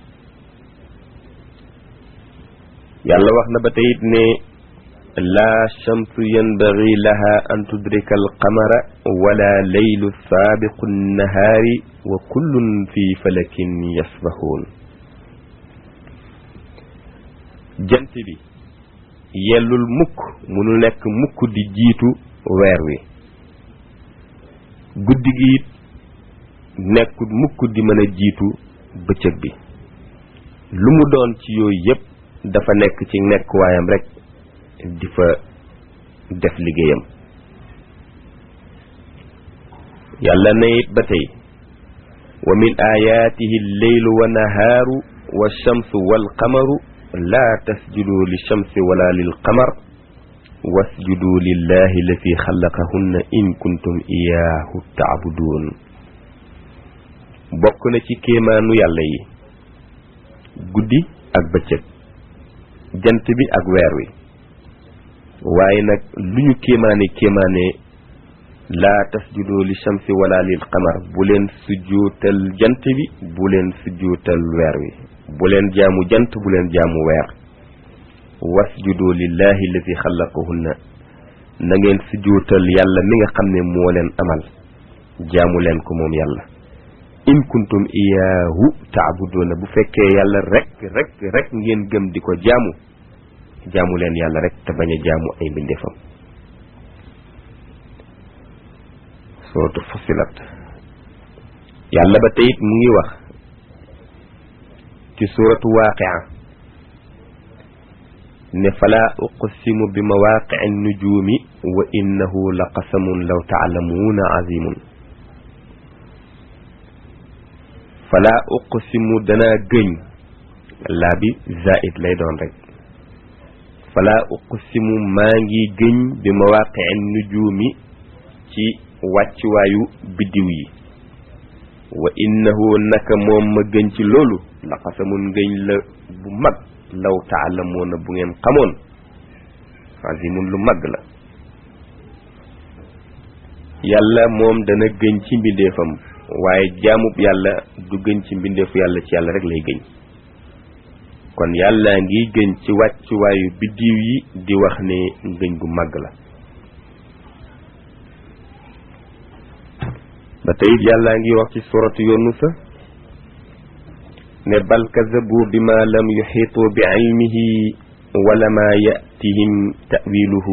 Speaker 1: yàlla wax na ba tey it ne laa shamsu yanbaghi laha an tudrika alqamara wala laylu saabiqu nnahaari wa kullun fi falakin yasbahuun jant bi yellul mukk munu nekk mukk di jiitu weer wi guddi gi it nekkul mukk di mën a jiitu bëccëg bi lu mu doon ci yooyu yépp dafa nekk ci nekk waayam rek di fa def liggéeyam yàlla na it ba tey wa min ayaatihi lleylu wa nahaaru wa shamsu wal qamaru laa tasjudu li shamsi wala lil qamar wasjudu lillahi allati xalaqahunna in kuntum iyaahu taabuduun bokk na ci kéemaanu yàlla yi guddi ak bëccëg jant bi ak weer wi waaye nag lu ñu kéemaane kéemaane laa tasjudu li shamsi wala lil qamar bu leen sujjuutal jant bi bu leen sujjuutal weer wi bu leen jaamu jant bu leen jaamu weer wasjudu lillahi alladi xalaqahunna na ngeen sujjuutal yàlla mi nga xam ne moo leen amal jaamu leen ko moom yàlla in kuntum iyaahu taabuduuna bu fekkee yàlla rek rek rek ngeen gëm di ko jaamu jaamu leen yàlla rek te bañ a jaamu ay mbindeefam suratu fusilat yàlla ba teyit mu ngi wax ci suratu waaqia ne fala uqsimu bi mawaqici nujumi wa innahu la qasamun law taalamuuna azimun fala uqsimu danaa gëñ laa bi zaid lay doon rek fala uqsimu maa ngi gëñ bi mawaqici nujumi ci wàccuwaayu biddiw yi wa innahu naka moom ma gëñ ci loolu la qasamun ngëñ la bu mag law taalamuuna bu ngeen xamoon azimun lu mag la yàlla moom dana gëñ ci mbindeefam waaye jaamub yàlla du gëñ ci mbindeefu yàlla ci yàlla rek lay gëñ kon yàlla ngi gëñ ci wàccuwaayu biddiw yi di wax ne ngëñ gu mag la ba tey yàlla ngi wax ci suratu yunusa ne bal kazabu bima lam yuxiitu bi ilmihi wala ma yatihim tawiluhu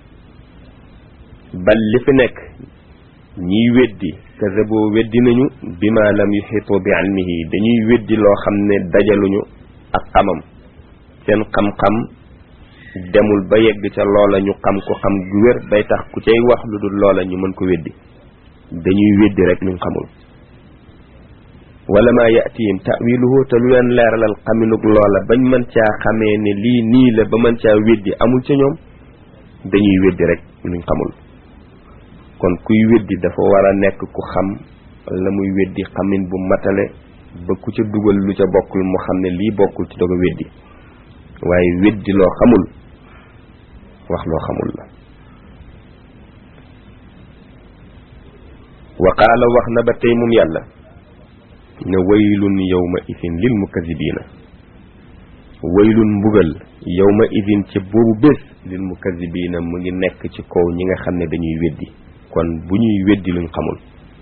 Speaker 1: bal li fi nekk ñiy weddi kazabu weddi nañu bima lam yuxiitu bi ilmihi dañuy weddi loo xam ne dajaluñu ak xamam seen xam-xam demul ba yegg ca loola ñu xam ko xam gu wér bay tax ku cay wax lu dul loola ñu mën ko weddi dañuy weddi rek luñ xamul wala ma yatihim tawiluhu te lu leen leeralal xaminug loola bañ mën caa xamee ne lii nii la ba mën caa weddi amul ca ñoom dañuy weddi rek luñ xamul kon kuy weddi dafa war a nekk ku xam la muy weddi xamin bu matale ba ku ca dugal lu ca bokkul mu xam ne lii bokkul ci doog a weddi waaye weddi loo xamul wax loo xamul la wa qaala wax na ba tey moom yàlla ne waylun yawma idin lil mukazibina waylun mbugal yawma idin ca boobu bés lil mukazibina mu ngi nekk ci kaw ñi nga xam ne dañuy weddi kon bu ñuy weddi luñ xamul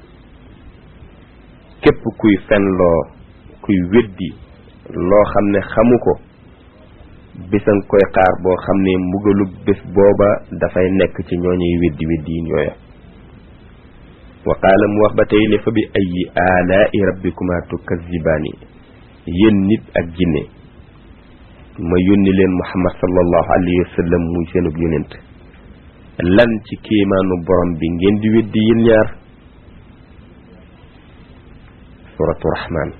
Speaker 1: képp kuy fenloo kuy weddi loo xam ne xamu ko bésan koy xaar boo xam ne mbugalu bés booba dafay nekk ci ñooñuy weddi weddi yi ñooya wa qaala mu wax ba tey ne fa bi ayi alaai rabbikuma tukazibaani yéen nit ak jinne ma yónni leen muhammad sallallahu alayhi wa sallam muy seenub yonent lan ci kéemaanu borom bi ngeen di weddi yéen ñaar suratu rahman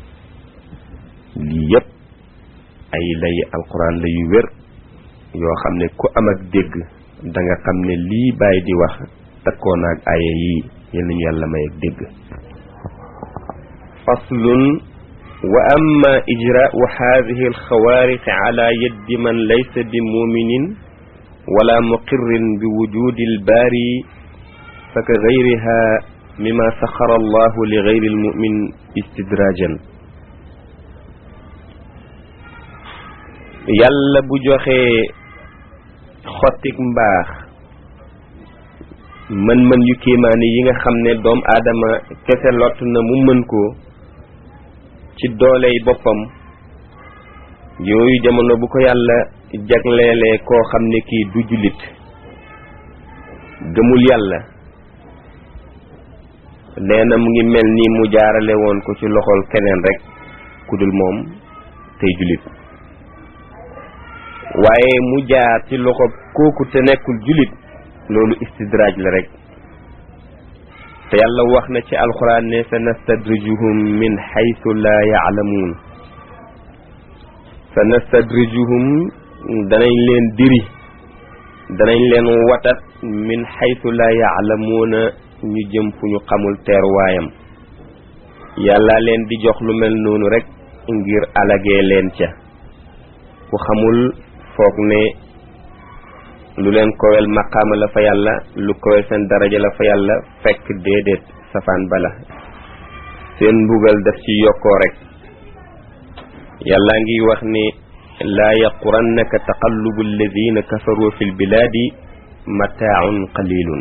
Speaker 1: lii yépp ay lay alquran la yu wér yoo xam ne ku am ak dégg da nga xam ne lii bàyyi di wax takkoon ak aaya yii yal nañu yàlla may ak dégg faslun wa amma ijraau hadihi alxawaariqi ala yaddi man laysa bi muminin wala muqirrin bi wujudi albaari fa ka gayriha mima saxara allahu li gayri almumin istidrajan yàlla bu joxee xottik mbaax mën-mën yu kéemaane yi nga xam ne doom aadama kese lott na mu mën ko ci dooley boppam yooyu jamono bu ko yàlla jagleelee koo xam ne kii du jullit gëmul yàlla nee na mu ngi mel ni mu jaarale woon ko ci loxol keneen rek ku dul moom tey jullit waaye mu jaar ci loxo kooku te nekkul jullit loolu istidraaj la rek te yàlla wax na ci alxuraan ne sa nastadrijuhum min xaytu laa yaalamuun sa nastadrijuhum danañ leen diri danañ leen watat min xaytu laa yaalamuuna ñu jëm fu ñu xamul teeruwaayam yàlla leen di jox lu mel noonu rek ngir alagee leen ca ku xamul foog ne lu leen kowel maqaama la fa yàlla lu kowel seen daraja la fa yàlla fekk déedéet safaan bala seen mbugal daf ci yokkoo rek yàlla ngi wax ni laa yaqurannaka taqallubu alladina kafaru fi lbilaadi mataaun qalilun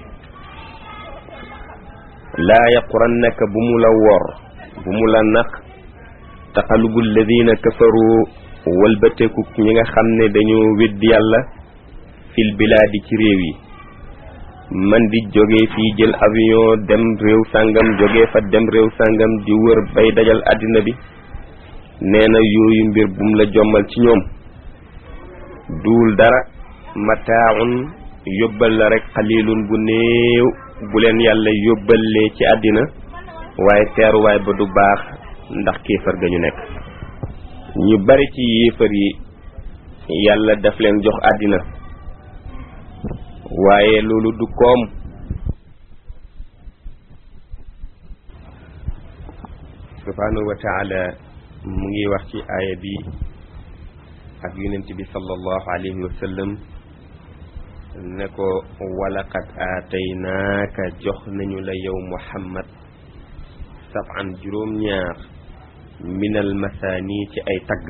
Speaker 1: laa yaqurannaka bu mu la wor bu mu la nax taqallubu alladina kafaru walbateku ñi nga xam ne dañoo weddi yàlla fil bilaadi ci réew yi man di jóge fii jël avion dem réew sàngam jóge fa dem réew sàngam di wër bay dajal àddina bi nee na yooyu mbir bum la jommal ci ñoom duul dara mataaun yóbbal la rek xalilun bu néew bu leen yàlla yóbbalee ci àddina waaye teeruwaay ba du baax ndax kéefar ga ñu nekk ñu bari ci yéefar yi yàlla daf leen jox àddina waaye loolu du koom subhanahu wa taala mu ngi wax ci aaya bi ak yonent bi sallallahu alayhi wa sallam ne ko walaqad aataynaaka jox nañu la yow muhammad sab'an juróom-ñaar minal masaani ci ay tagg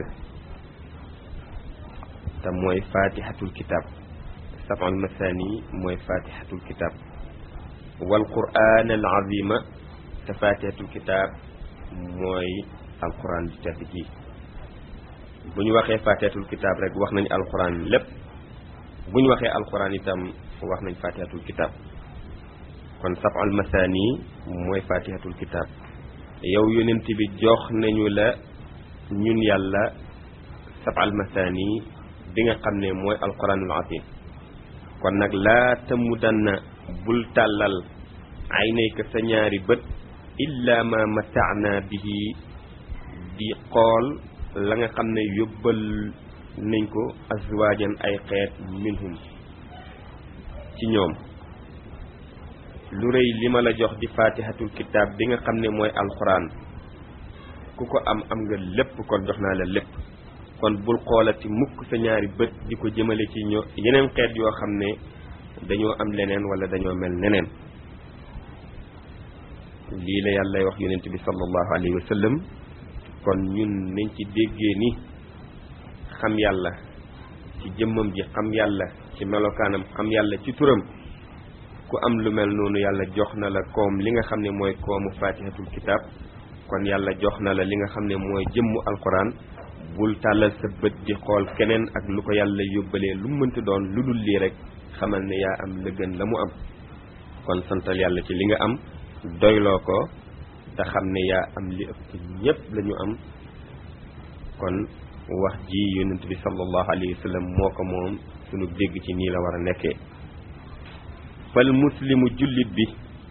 Speaker 1: te mooy fatihatul kitab sab'al masaani mooy fatihatul kitab wal qur'aan al azima te fatihatul kitab mooy alquran di tedd ji bu ñu waxee fatihatul kitab rek wax nañ alquran lépp bu ñu waxee alquran itam wax nañ fatihatul kitab kon sab'al masaani mooy fatihatul kitab yow yonent bi jox nañu la ñun yàlla sab'al masaani bi nga xam ne mooy alquranul azim kon nag laa tamudanna bul tàllal aynayka sa ñaari bët illa ma mataana bihi di xool la nga xam ne yóbbal nañ ko azwaajan ay xeet minhum ci ñoom lu rëy li ma la jox di fatihatul kitab bi nga xam ne mooy alquran ku ko am am nga lépp kon jox naa la lépp kon bul xoolati mukk sa ñaari bët di ko jëmale ci ñoo yeneen xeet yoo xam ne dañoo am leneen wala dañoo mel neneen lii la yàlla wax yonent bi sallallahu alayhi wa sallam kon ñun nañ ci déggee ni xam yàlla ci jëmmam ji xam yàlla ci melokaanam xam yàlla ci turam ku am lu mel noonu yàlla jox na la koom li nga xam ne mooy koomu fatihatul kitab kon yàlla jox na la li nga xam ne mooy jëmmu alquran bul tàllal sa bët di xool keneen ak lu ko yàlla yóbbalee lu mu mënti doon lu dul lii rek xamal ne yaa am la gën la mu am kon santal yàlla ci li nga am doyloo ko te xam ne yaa am li ëpp ñépp la ñu am kon wax ji yonent bi sallallahu alayhi wa sallam moo ko moom sunu dégg ci nii la war a nekkee fal muslimu jullit bi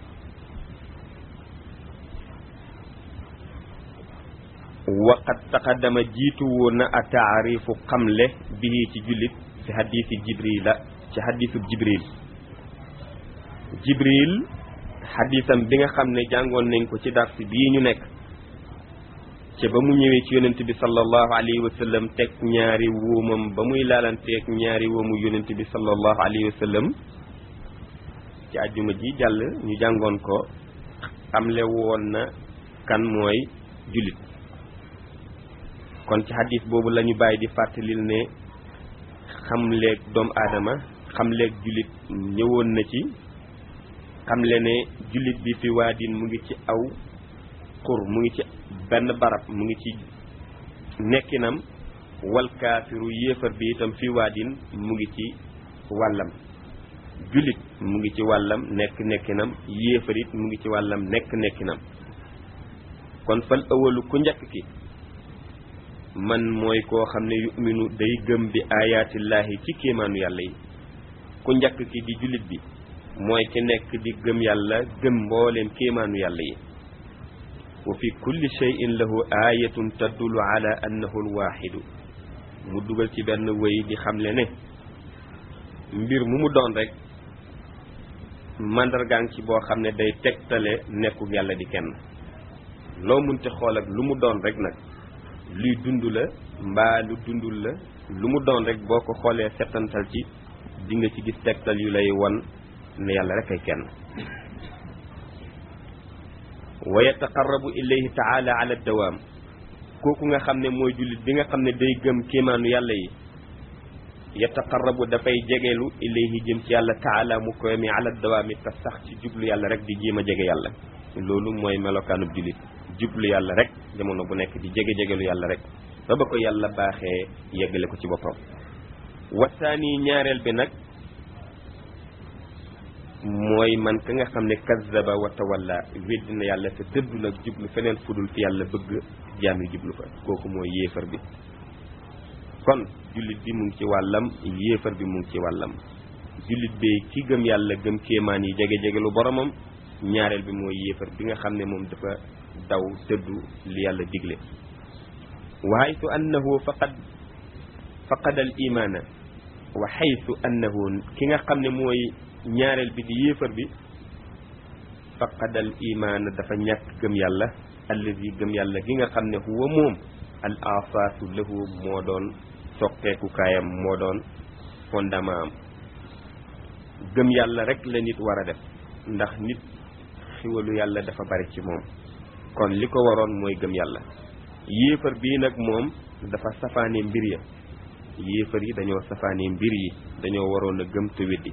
Speaker 1: waqat taqaddama jiitu woon na a taarifu xamle bii ci jullit ci xadiisi jibril la ci xadiisu jibril jibril xadiisam bi nga xam ne jàngoon nañ ko ci dars bii ñu nekk ci ba mu ñëwee ci yonent bi sallallahu alayhi wa sallam teg ñaari wóomam ba muy laalanteeg ñaari wóomu yonent bi sallallahu alayhi wa sallam ci àjjuma ji jàll ñu jàngoon ko xamle woon na kan mooy jullit kon ci xadis boobu la ñu bàyyi di fàttalil ne xamleeg doomu aadama xamleeg jullit ñëwoon na ci xamle ne jullit bi fi waadin mu ngi ci aw xur mu ngi ci benn barab mu ngi ci nekkinam wal kaafiru yéefar bi itam fi waadin mu ngi ci wàllam jullit mu ngi ci wàllam nekk nekkinam yéefar it mu ngi ci wàllam nekk nekkinam kon fal awalu ku njëkk ki man mooy koo xam ne yuminu day gëm bi ayaatillaahi ci kéemaanu yàlla yi ku njëkk ki di jullit bi mooy ki nekk di gëm yàlla gëm mbooleem kéemaanu yàlla yi wa fi kulli shay'in lahu ayatun tadullu ala annahu alwaaxidu mu dugal ci benn wéy di xamle ne mbir mu mu doon rek màndargaan ci boo xam ne day tegtale nekku yàlla di kenn loo munte xool ak lu mu doon rek nag luy dund la mbaa lu dundul la lu mu doon rek boo ko xoolee settantal ci di nga ci gis tegtal yu lay won ne yàlla rek ay kenn wa yataqarrabu ilayhi taala ala dawaam kooku nga xam ne mooy jullit bi nga xam ne day gëm kéemaanu yàlla yi yataqarrabu dafay jegelu ilayhi jëm ci yàlla taala mu koy mi ala dawaami te sax ci jublu yàlla rek di jéem a jege yàlla loolu mooy melokaanub jullit jublu yàlla rek jamono bu nekk di jege-jegelu yàlla rek ba ba ko yàlla baaxee yeggale ko ci boppam wasaani ñaareel bi nag mooy man ka nga xam ne kazzaba wa tawalla weddi na yàlla te dëddu nag jublu feneen fudul fi yàlla bëgg jaam yi jublu fa kooku mooy yéefar bi kon jullit bi mu ngi ci wàllam yéefar bi mu ngi ci wàllam jullit bi ki gëm yàlla gëm kéemaan yi jege-jege lu boromam ñaareel bi mooy yéefar bi nga xam ne moom dafa daw dëddu li yàlla digle wa haytu annahu faqad faqada al imaana wa haytu annahu ki nga xam ne mooy ñaareel bi di yéefar bi faqadal imaan dafa ñàkk gëm yàlla allazi gëm yàlla gi nga xam ne huwa moom al asaasu lahu moo doon soqeeku kaayam moo doon fondement am gëm yàlla rek la nit war a def ndax nit xiwalu yàlla dafa bari ci moom kon li ko waroon mooy gëm yàlla yéefar bii nag moom dafa safaane mbir ya yéefar yi dañoo safaane mbir yi dañoo waroon a gëm te weddi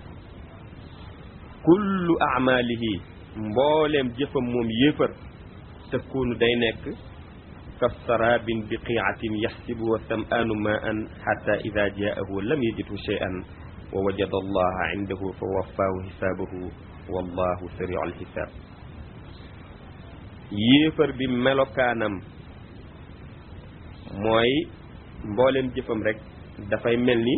Speaker 1: kullu amalihi mbooleem jëfam moom yéefar takkuunu day nekk kaf sarabin bi qiicatin yaxsibu wa sam'aanu ma an xata ida jaahu lam yajidhu shay'an wa wajada allaha indahu fa waffaahu xisaabahu wallahu sariu alxisaab yéefar bi melokaanam mooy mbooleem jëfam rek dafay mel ni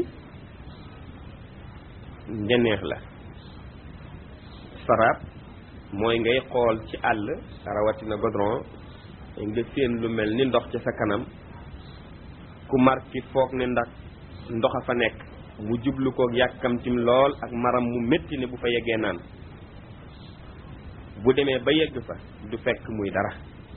Speaker 1: njeneex la saraab mooy ngay xool ci àll rawatina godron nga séen lu mel ni ndox ci sa kanam ku mar ki foog ne ndax ndox a fa nekk mu jublu koog yàkkamtim lool ak maram mu métti ne bu fa yeggee naan bu demee ba yegg fa du fekk muy dara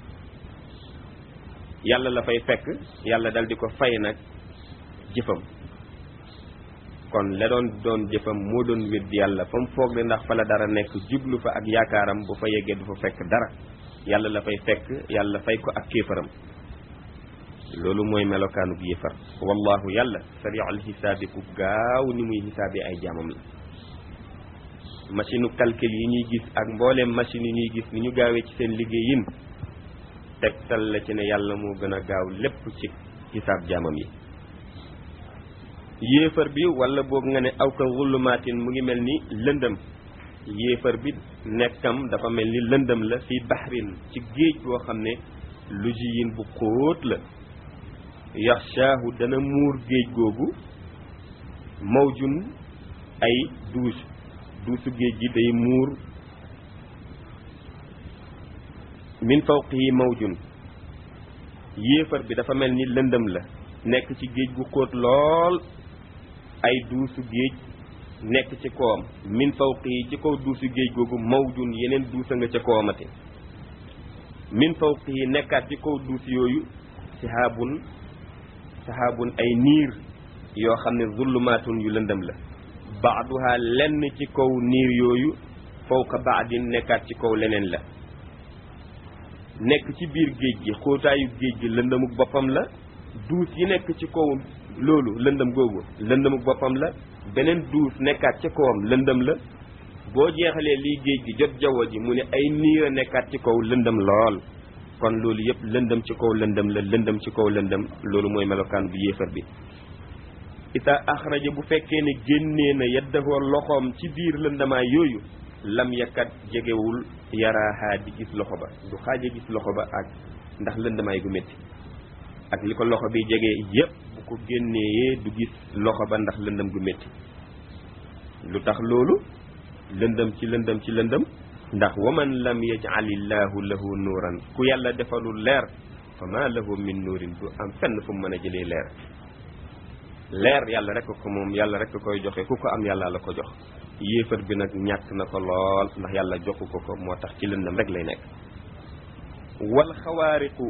Speaker 1: yàlla la fay fekk yàlla dal di ko fay nag jëfam kon la doon doon jëfam moo doon weddi yàlla fa mu foog ne ndax fa la dara nekk jublu fa ak yaakaaram bu fa yeggee du fa fekk dara yàlla la fay fekk yàlla fay ko ak kéefaram loolu mooy melokaanu bi yéefar wallahu yàlla sariul xisaabi ku gaaw ni muy xisaabi ay jaamam la machine u calcul yi ñuy gis ak mbooleem machine yi ñuy gis ni ñu gaawee ci seen liggéeyin tegtal la ci ne yàlla moo gën a gaaw lépp ci xisaab jaamam yi yéefar bi wala boog nga ne aw ka zulumaatin mu ngi mel ni lëndëm yéefar bi nekkam dafa mel ni lëndëm la fi baxrin ci géej boo xam ne lu jiyin bu xóot la yaxshaahu dana muur géej googu mawjun ay duus duusu géej gi day muur min fawqihi mawjun yéefar bi dafa mel ni lëndëm la nekk ci géej gu xóot lool ay duusu géej nekk ci kawam min fawqihi ci kaw duusu géej googu mawjun yeneen duusa nga ca kawamati min fawqihi nekkaat ci kaw duus yooyu sahaabun sahaabun ay niir yoo xam ne zullumaatun yu lëndëm la baaduha lenn ci kaw niir yooyu fawqa baadin nekkaat ci kaw leneen la nekk ci biir géej gi xóotaayu géej gi lëndëmuk boppam la duus yi nekk ci kaw loolu lëndëm googu lëndëmuk boppam la beneen duus nekkaat ca kawam lëndëm la boo jeexalee lii géej gi jot jaww ji mu ne ay niir a nekkaat ci kaw lëndëm lool kon loolu yëpp lëndëm ci kaw lëndëm la lëndëm ci kaw lëndëm loolu mooy melokaan bu yéefar bi ita axraja bu fekkee ne génnee na yeddahoo loxoom ci biir lëndamaay yooyu lam yakkat jegewul yaraahaa di gis loxo ba du xaaja gis loxo ba ak ndax lëndamaay gu métti ak li ko loxo bi jege yépp bu ko génnee du gis loxo ba ndax lëndëm gu métti lu tax loolu lëndëm ci lëndëm ci lëndëm ndax waman lam yaj'alillahu lahu nuuran ku yàlla defalul leer fa ma lahu min nuurin du am fenn fu mu mën a jëlee leer leer yàlla rek ko moom yàlla rek koy joxe ku ko am yàlla la ko jox yéefar bi nag ñàkk na ko lool ndax yàlla joxu ko ko moo tax ci lëndëm rek lay nekk wal xawaariqu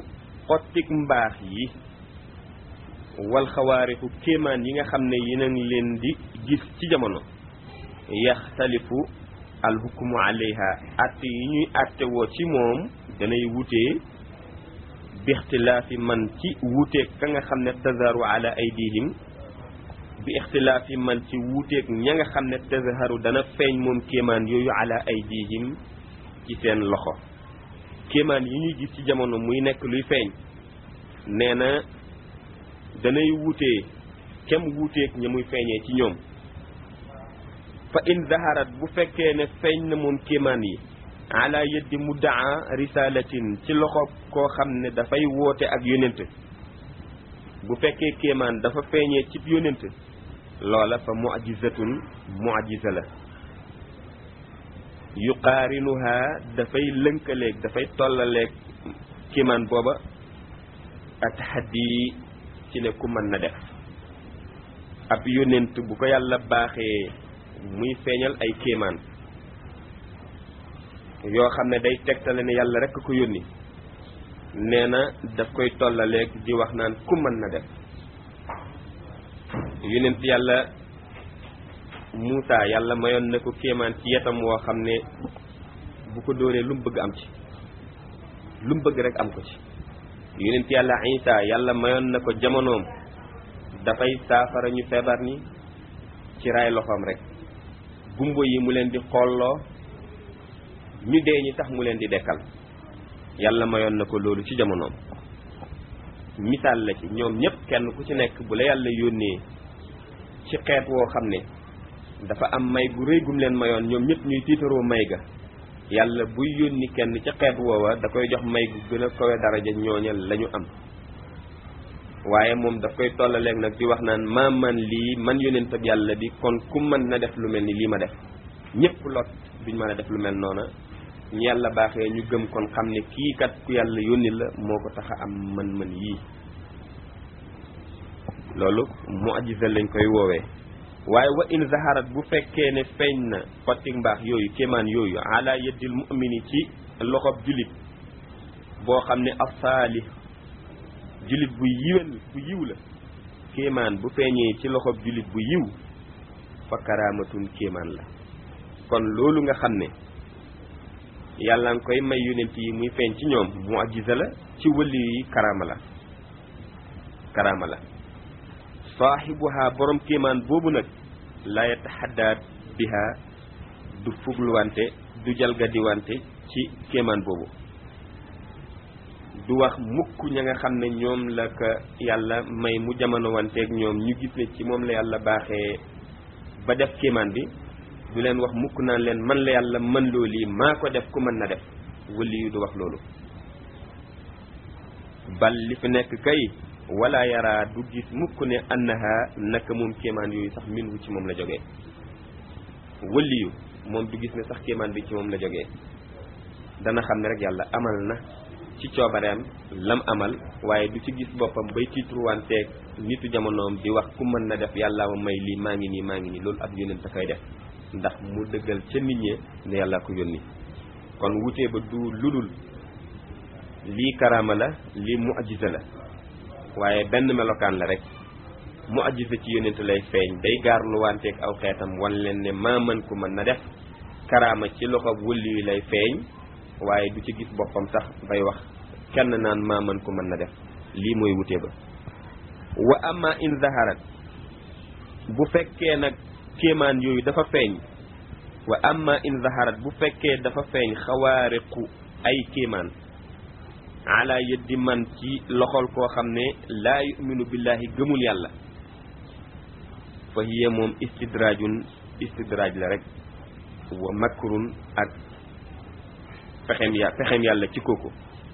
Speaker 1: xottik mbaax yi wal xawaarixu kéemaan yi nga xam ne yéen a ngi leen di gis ci jamono yaxtalifu alxukmu alayha atte yi ñuy atte woo ci moom danay wutee bi ixtilaafi man ci wuuteeg ka nga xam ne tazaru ala aydihim bi ixtilaafi man ci wuuteeg ña nga xam ne tazharu dana feeñ moom kéemaan yooyu ala aydihim ci seen loxo kéemaan yi ñuy gis ci jamono muy nekk luy feeñ nee na danay wuutee kem wuuteeg ña muy feeñee ci ñoom fa in zaharat bu fekkee ne feeñ na moom kéemaan yi ala yeddi muddaa risalatin ci loxo koo xam ne dafay woote ak yonent bu fekkee kéemaan dafa feeñee cib yonent loola fa mu'jizatun mu'jiza la yuqaarinuha dafay lënkaleeg dafay tollaleeg kéemaan booba atahaddi ci ne ku mën na def ab yonent bu ko yàlla baaxee muy feeñal ay kéemaan yoo xam ne day tegtale ne yàlla rekk ko yónni nee na daf koy tollaleeg di wax naan ku mën na def yonent yàlla Muusa yàlla mayoon na ko kéemaan ci yetam woo xam ne bu ko dóoree lu mu bëgg am ci lu mu bëgg rek am ko ci yonent yàlla Isa yàlla mayoon na ko jamonoom dafay saafara ñu feebar ni ci raay loxoom rek gumbo yi mu leen di xolloo ñu dee ñi tax mu leen di dekkal yàlla mayoon na ko loolu ci jamonoom misaal la ci ñoom ñëpp kenn ku ci nekk bu la yàlla yónnee ci xeet woo xam ne dafa am may gu rëy gum leen mayoon ñoom ñëpp ñuy tiitaroo may ga yàlla buy yónni kenn ci xeet woowa da koy jox may gu gën a kawe daraja ñooña la ñu am waaye moom daf koy tollaleeg nag di wax naan maa man lii man yónent ak yàlla bi kon ku mën na def lu mel ni lii ma def ñëpp lot duñ mën a def lu mel noona ñu yàlla baaxee ñu gëm kon xam ne kii kat ku yàlla yónni la moo ko tax a am mën-mën yii loolu mu'jiza lañ koy woowee waaye wa in zaharat bu fekkee ne feeñ na xottik mbaax yooyu kéemaan yooyu ala yeddil mu'mini ci loxob julit boo xam ne asaali julit bu yiwen bu yiw la kéemaan bu feeñee ci loxob julit bu yiw fa karaamatun kéemaan la kon loolu nga xam ne yàlla nga koy may yonent yi muy feeñ ci ñoom mu'jiza la ci wëli yi karaama la karaama la saaxibuha borom kéemaan boobu nag la yataxaddaat biha du fugluwante du jalgadiwante ci kéemaan boobu du wax mukk ña nga xam ne ñoom la ko yàlla may mu jamono wanteeg ñoom ñu gis ne ci moom la yàlla baaxee ba def kéemaan bi du leen wax mukk naan leen man la yàlla mën loo lii maa ko def ku mën na def wëli yu du wax loolu bal li fi nekk kay wala yara du gis mukk ne annaha naka moom kéemaan yooyu sax min wu ci moom la jógee wëli yu moom du gis ne sax kéemaan bi ci moom la jógee dana xam ne rek yàlla amal na ci coobareem lam amal waaye du ci gis boppam bay tiitruwanteeg nitu jamonoom di wax ku mën na def yàlla ma may lii maa ngi nii maa ngi nii loolu ab yónent a koy def ndax mu dëggal ca nit ñi ne yàlla ko yónni kon wutee ba du ludul lii karaama la lii mu'jiza la waaye benn melokaan la rek mu'jiza ci yónent lay feeñ day gaarlu wanteeg aw xeetam wan leen ne maa mën ku mën na def karaama ci loxo wëlli yi lay feeñ waaye du ci gis boppam sax bay wax kenn naan maa mën ku mën na def lii mooy wutee ba wa amma in zaharat bu fekkee nag kéemaan yooyu dafa feeñ wa amma in zaharat bu fekkee dafa feeñ xawaariqu ay kéemaan ala yeddi man ci loxol koo xam ne laa yuminu billahi gëmul yàlla fa hiya moom istidraajun istidraaj la rek wa makrun ak pexem ya pexem yàlla ci kooku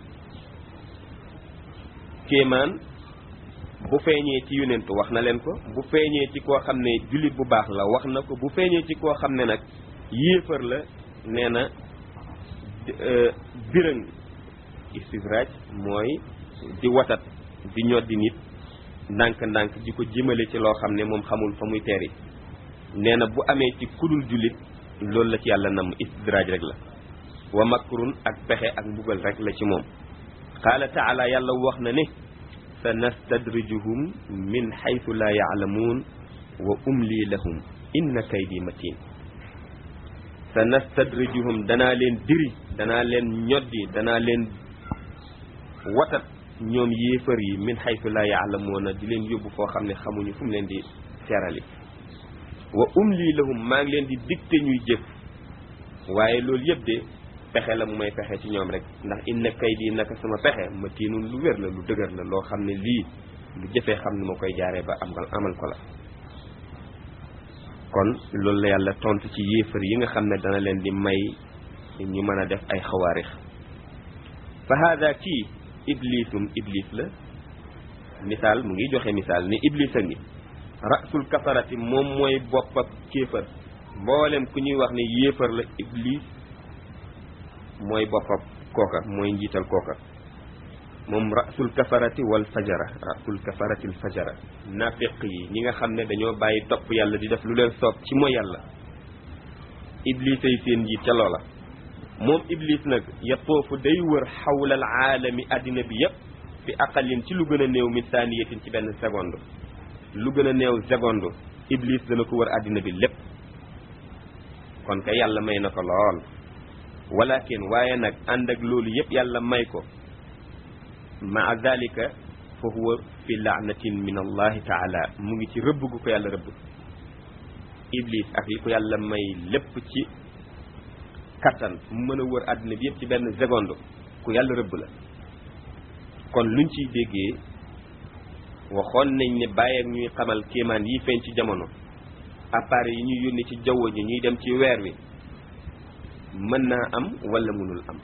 Speaker 1: kéemaan bu feeñee ci yonent wax na leen ko bu feeñee ci koo xam ne jullit bu baax la wax na ko bu feeñee ci koo xam ne nag yéefar la nee na birëng istidraaj mooy di watat di ñoddi nit ndànk-ndànk di ko jëmale ci loo xam ne moom xamul fa muy teeri nee na bu amee ci kudul jullit loolu la ci yàlla nam istidraaj rek la wa makrun ak pexe ak mbugal rek la ci moom qaala taala yàlla wax na ne sa nastadrijuhum min xaytu laa yaalamuun wa umli lahum inna kaydi matin sa nastadrijuhum danaa leen diri danaa leen ñoddi danaa leen watat ñoom yéefar yi min xaytu laa yaalamuuna di leen yóbbu foo xam ne xamuñu fu mu leen di serali wa umli lahum maa ngi leen di dicté ñuy jëf waaye loolu yëpp de pexe la mu may pexe ci ñoom rek ndax inna kaydi naka sama pexe ma tiinun lu wér la lu dëgër la loo xam ne lii lu jëfee xam ne ma koy jaaree ba amal amal ko la kon loolu la yàlla tontu ci yéefar yi nga xam ne dana leen di may ñu mën a def ay xawaarix fa haada kii iblisum iblis la misaal mu ngi joxe misaal ni iblis a ngi rasul kafarati moom mooy bopp ak kéefar mboolem ku ñuy wax ne yéefar la iblis mooy boppam kooka mooy njiital kooka moom rasul kafarati wal fajara rasul kafarati al fajara nafiq yi ñi nga xam ne dañoo bàyyi topp yàlla di def lu leen soob ci mooy yàlla iblis ay seen njiit ca loola moom iblis nag yatoofu day wër xawlal aalami addina bi yépp fi aqalin ci lu gën a néew min saaniyatin ci benn seconde lu gën a néew seconde iblis dana ko wër addina bi lépp kon kay yàlla may na ko lool walakin waaye nag ànd ak loolu yëpp yàlla may ko maa dalika fa huwa fi laanatin min allahi taala mu ngi ci rëbb gu ko yàlla rëbb iblis ak li ko yàlla may lépp ci kattan mu mën a wër àddina bi yëpp ci benn seconde ku yàlla rëbb la kon luñ ciy déggee waxoon nañ ne bàyyi ak ñuy xamal kéemaan yi feeñ ci jamono appareil yi ñuy yónni ci jaww ji ñuy dem ci weer wi mën naa am wala mënul am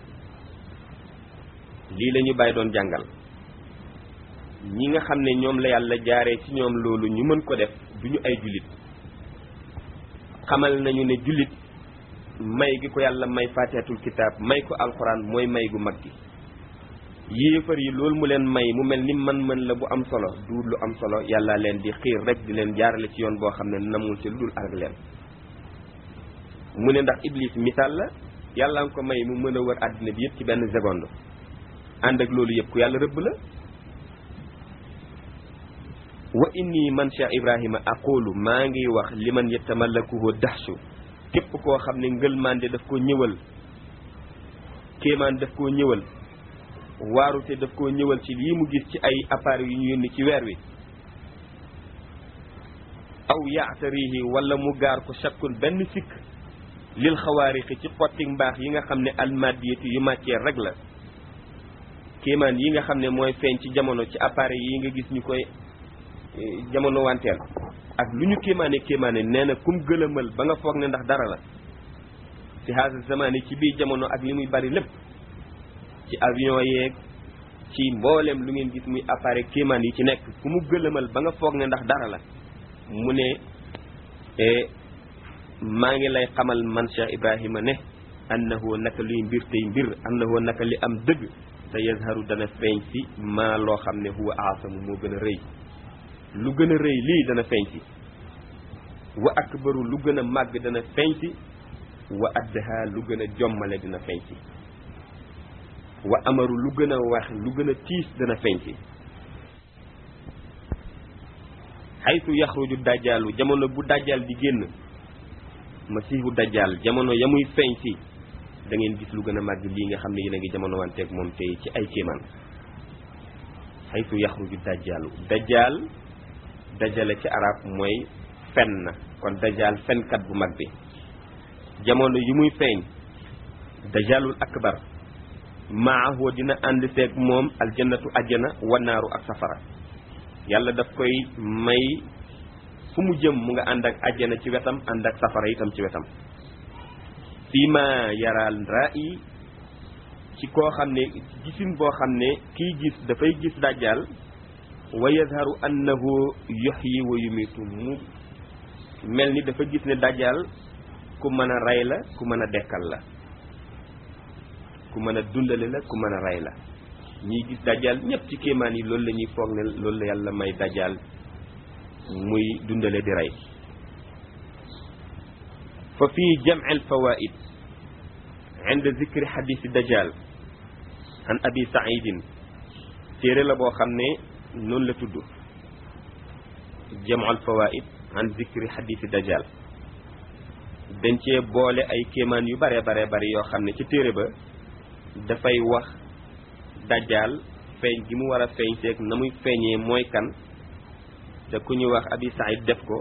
Speaker 1: lii la ñu bàyyi doon jàngal ñi nga xam ne ñoom la yàlla jaaree ci ñoom loolu ñu mën ko def du ñu ay jullit xamal nañu ne jullit may gi ko yàlla may faatihatul kitaab may ko alxuraan mooy may gu mag gi yéefar yi loolu mu leen may mu mel ni man-mën la bu am solo du lu am solo yàlla leen di xiir rek di leen jaarale ci yoon boo xam ne namul ci lu dul ak leen mu ne ndax iblis misaal la yàlla nga ko may mu mën a wër àddina bi yëpp ci benn seconde ànd ak loolu yëpp ku yàlla rëbb la wa inni man cheikh ibrahima aqulu maa ngi wax liman yatamallakuhu daxsu képp koo xam ne ngëlmande daf ko ñëwal kéemaan daf koo ñëwal waarute daf koo ñëwal ci lii mu gis ci ay appareils yu ñu yónni ci weer wi aw yaatarihi wala mu gaar ko chakkun benn sikk lil xawaarixi ci xotti mbaax yi nga xam ne almadiyatu yu matière rek la kéemaan yi nga xam ne mooy feeñ ci jamono ci appareil yi nga gis ñu koy jamono wanteel ak lu ñu kéemaane kéemaane nee na kum gëlëmal ba nga foog ne ndax dara la ci haasa zamani ci biir jamono ak li muy bari lépp ci avion yeeg ci mboolem lu ngeen gis muy appareil kéemaan yi ci nekk ku mu gëlëmal ba nga foog ne ndax dara la mu ne maa ngi lay xamal man Cheikh Ibrahima ne annahu naka luy mbir tey mbir annahu naka li am dëgg te yazharu dana feeñ si maa loo xam ne huwa aasamu moo gën a rëy lu gën a rëy lii dana feeñ si wa akbaru lu gën a màgg dana feeñ si wa addaha lu gën a jommale dina feeñ si wa amaru lu gën a wax lu gën a tiis dana feeñ si xaytu yaxruju dajjaalu jamono bu dajjaal di génn masiihu dajjaal jamono ya muy feeñ si da ngeen gis lu gën a màgg lii nga xam ne yéen a ngi jamono wanteeg moom tey ci ay kéemaan xaytu yaxruju dajjaalu dajjaal dajale ci arab mooy fen na kon dajjaal fenkat bu mag bi jamono yi muy feeñ dajjaalul akbar maahu dina ànd seeg moom aljannatu ajjana wanaaru ak safara yàlla daf koy may fu mu jëm mu nga ànd ak ajjana ci wetam ànd ak safara itam ci wetam fii ma yaraal ra'i ci koo xam ne gisin boo xam ne kiy gis dafay gis dajjal wa yazharu annahu yuhyi wa yumitu mu mel ni dafa gis ne dajjal ku mën a rey la ku mën a dekkal la ku mën a dundale la ku mën a rey la ñiy gis dajjal ñëpp ci kéemaan yi loolu la ñuy foog ne loolu la yàlla may dajjal muy dundale di rey fa fii jam'i al-fawaid inda zikri hadisi dajjal an abi saidin téere la boo xam ne noonu la tudd jam'ul fawaid an zikri xadiisi dajjal dañ cee boole ay kéemaan yu bare bare bari yoo xam ne ci téere ba dafay wax dajjal feeñ gi mu war a feeñ seeg na muy feeñee mooy kan te ku ñuy wax abi said def ko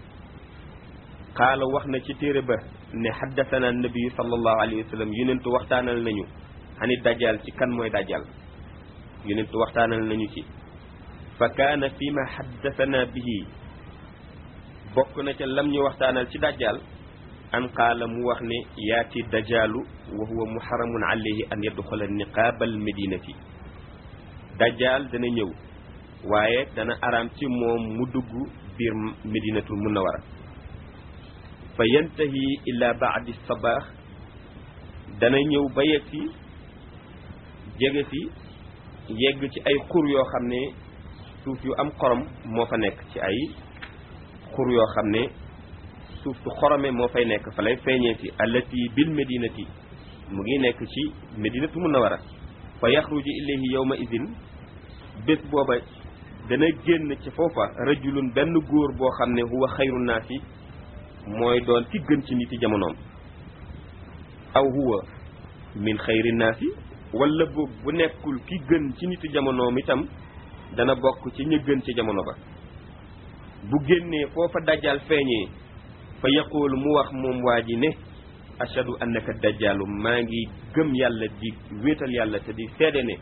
Speaker 1: xaala wax na ci téere ba ne xaddasana nabiyu sallallahu alayhi wa sallam yonentu waxtaanal nañu ani dajjal ci kan mooy dajjal yonentu waxtaanal nañu ci fa kaana fi ma xaddasana bihi bokk na ca lam ñu waxtaanal ci dajjal an qaala mu wax ne yaati dajjalu wa huwa muharamun alayhi an yadxula niqaabal medinati dajjal dana ñëw waaye dana araam ci moom mu dugg biir medinatul munawara fa yantahi ila baadi sabaax dana ñëw ba yegg si jege si yegg ci ay xur yoo xam ne suuf yu am xorom moo fa nekk ci ay xur yoo xam ne suuf su xorome moo fay nekk fa lay feeñee si allati bil medinati mu ngi nekk ci medinatu munawara fa yaxruju ilayhi yawma idin bés booba dana génn ci foofa rajulun benn góor boo xam ne huwa xayru naasi mooy doon ki gën ci niti jamonoom aw huwa min xayri naasi wala boog bu nekkul ki gën ci niti jamonoom itam dana bokk ci ñi gën ci jamono ba bu génnee foofa dajjal feeñee fa yaquulu mu wax moom waa ji ne ashadu annaka dajjalu maa ngi gëm yàlla di wéetal yàlla te di seede ne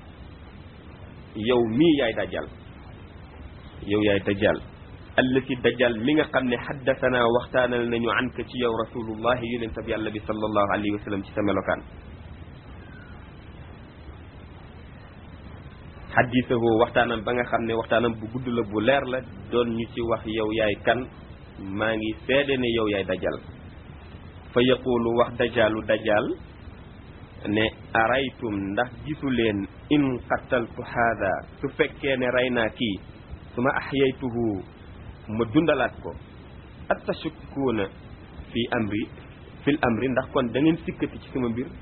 Speaker 1: yow mii yaay dajjal yow yaay dajjal allati dajjal mi nga xam ne xaddasanaa waxtaanal nañu an ka ci yow rasulullahi yonentab yàlla bi sallallahu alayhi wa sallam ci sa melokaan xaddisahoo waxtaanam ba nga xam ne waxtaanam bu gudd la bu leer la doon ñu ci wax yow yaay kan maa ngi seede ne yow yaay dajjal fa yaqulu wax dajjalu dajjal ne araytum ndax gisu leen in qataltu haada su fekkee ne rey naa kii su ma axyaytuhu ma dundalaat ko atashukkuuna fi amri fil amri ndax kon da ngeen sikkati ci sama mbir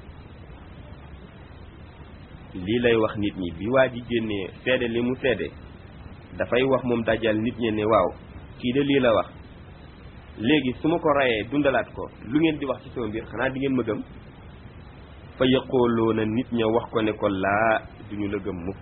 Speaker 1: lii lay wax nit ñi bi waa ji génnee seede li mu seede dafay wax moom dajjal nit ñi ne waaw kii de lii la wax léegi su ma ko rayee dundalaat ko lu ngeen di wax ci sama mbir xanaa di ngeen ma gëm fa yaqooloona nit ña wax ko ne ko laa duñu la gëm mukk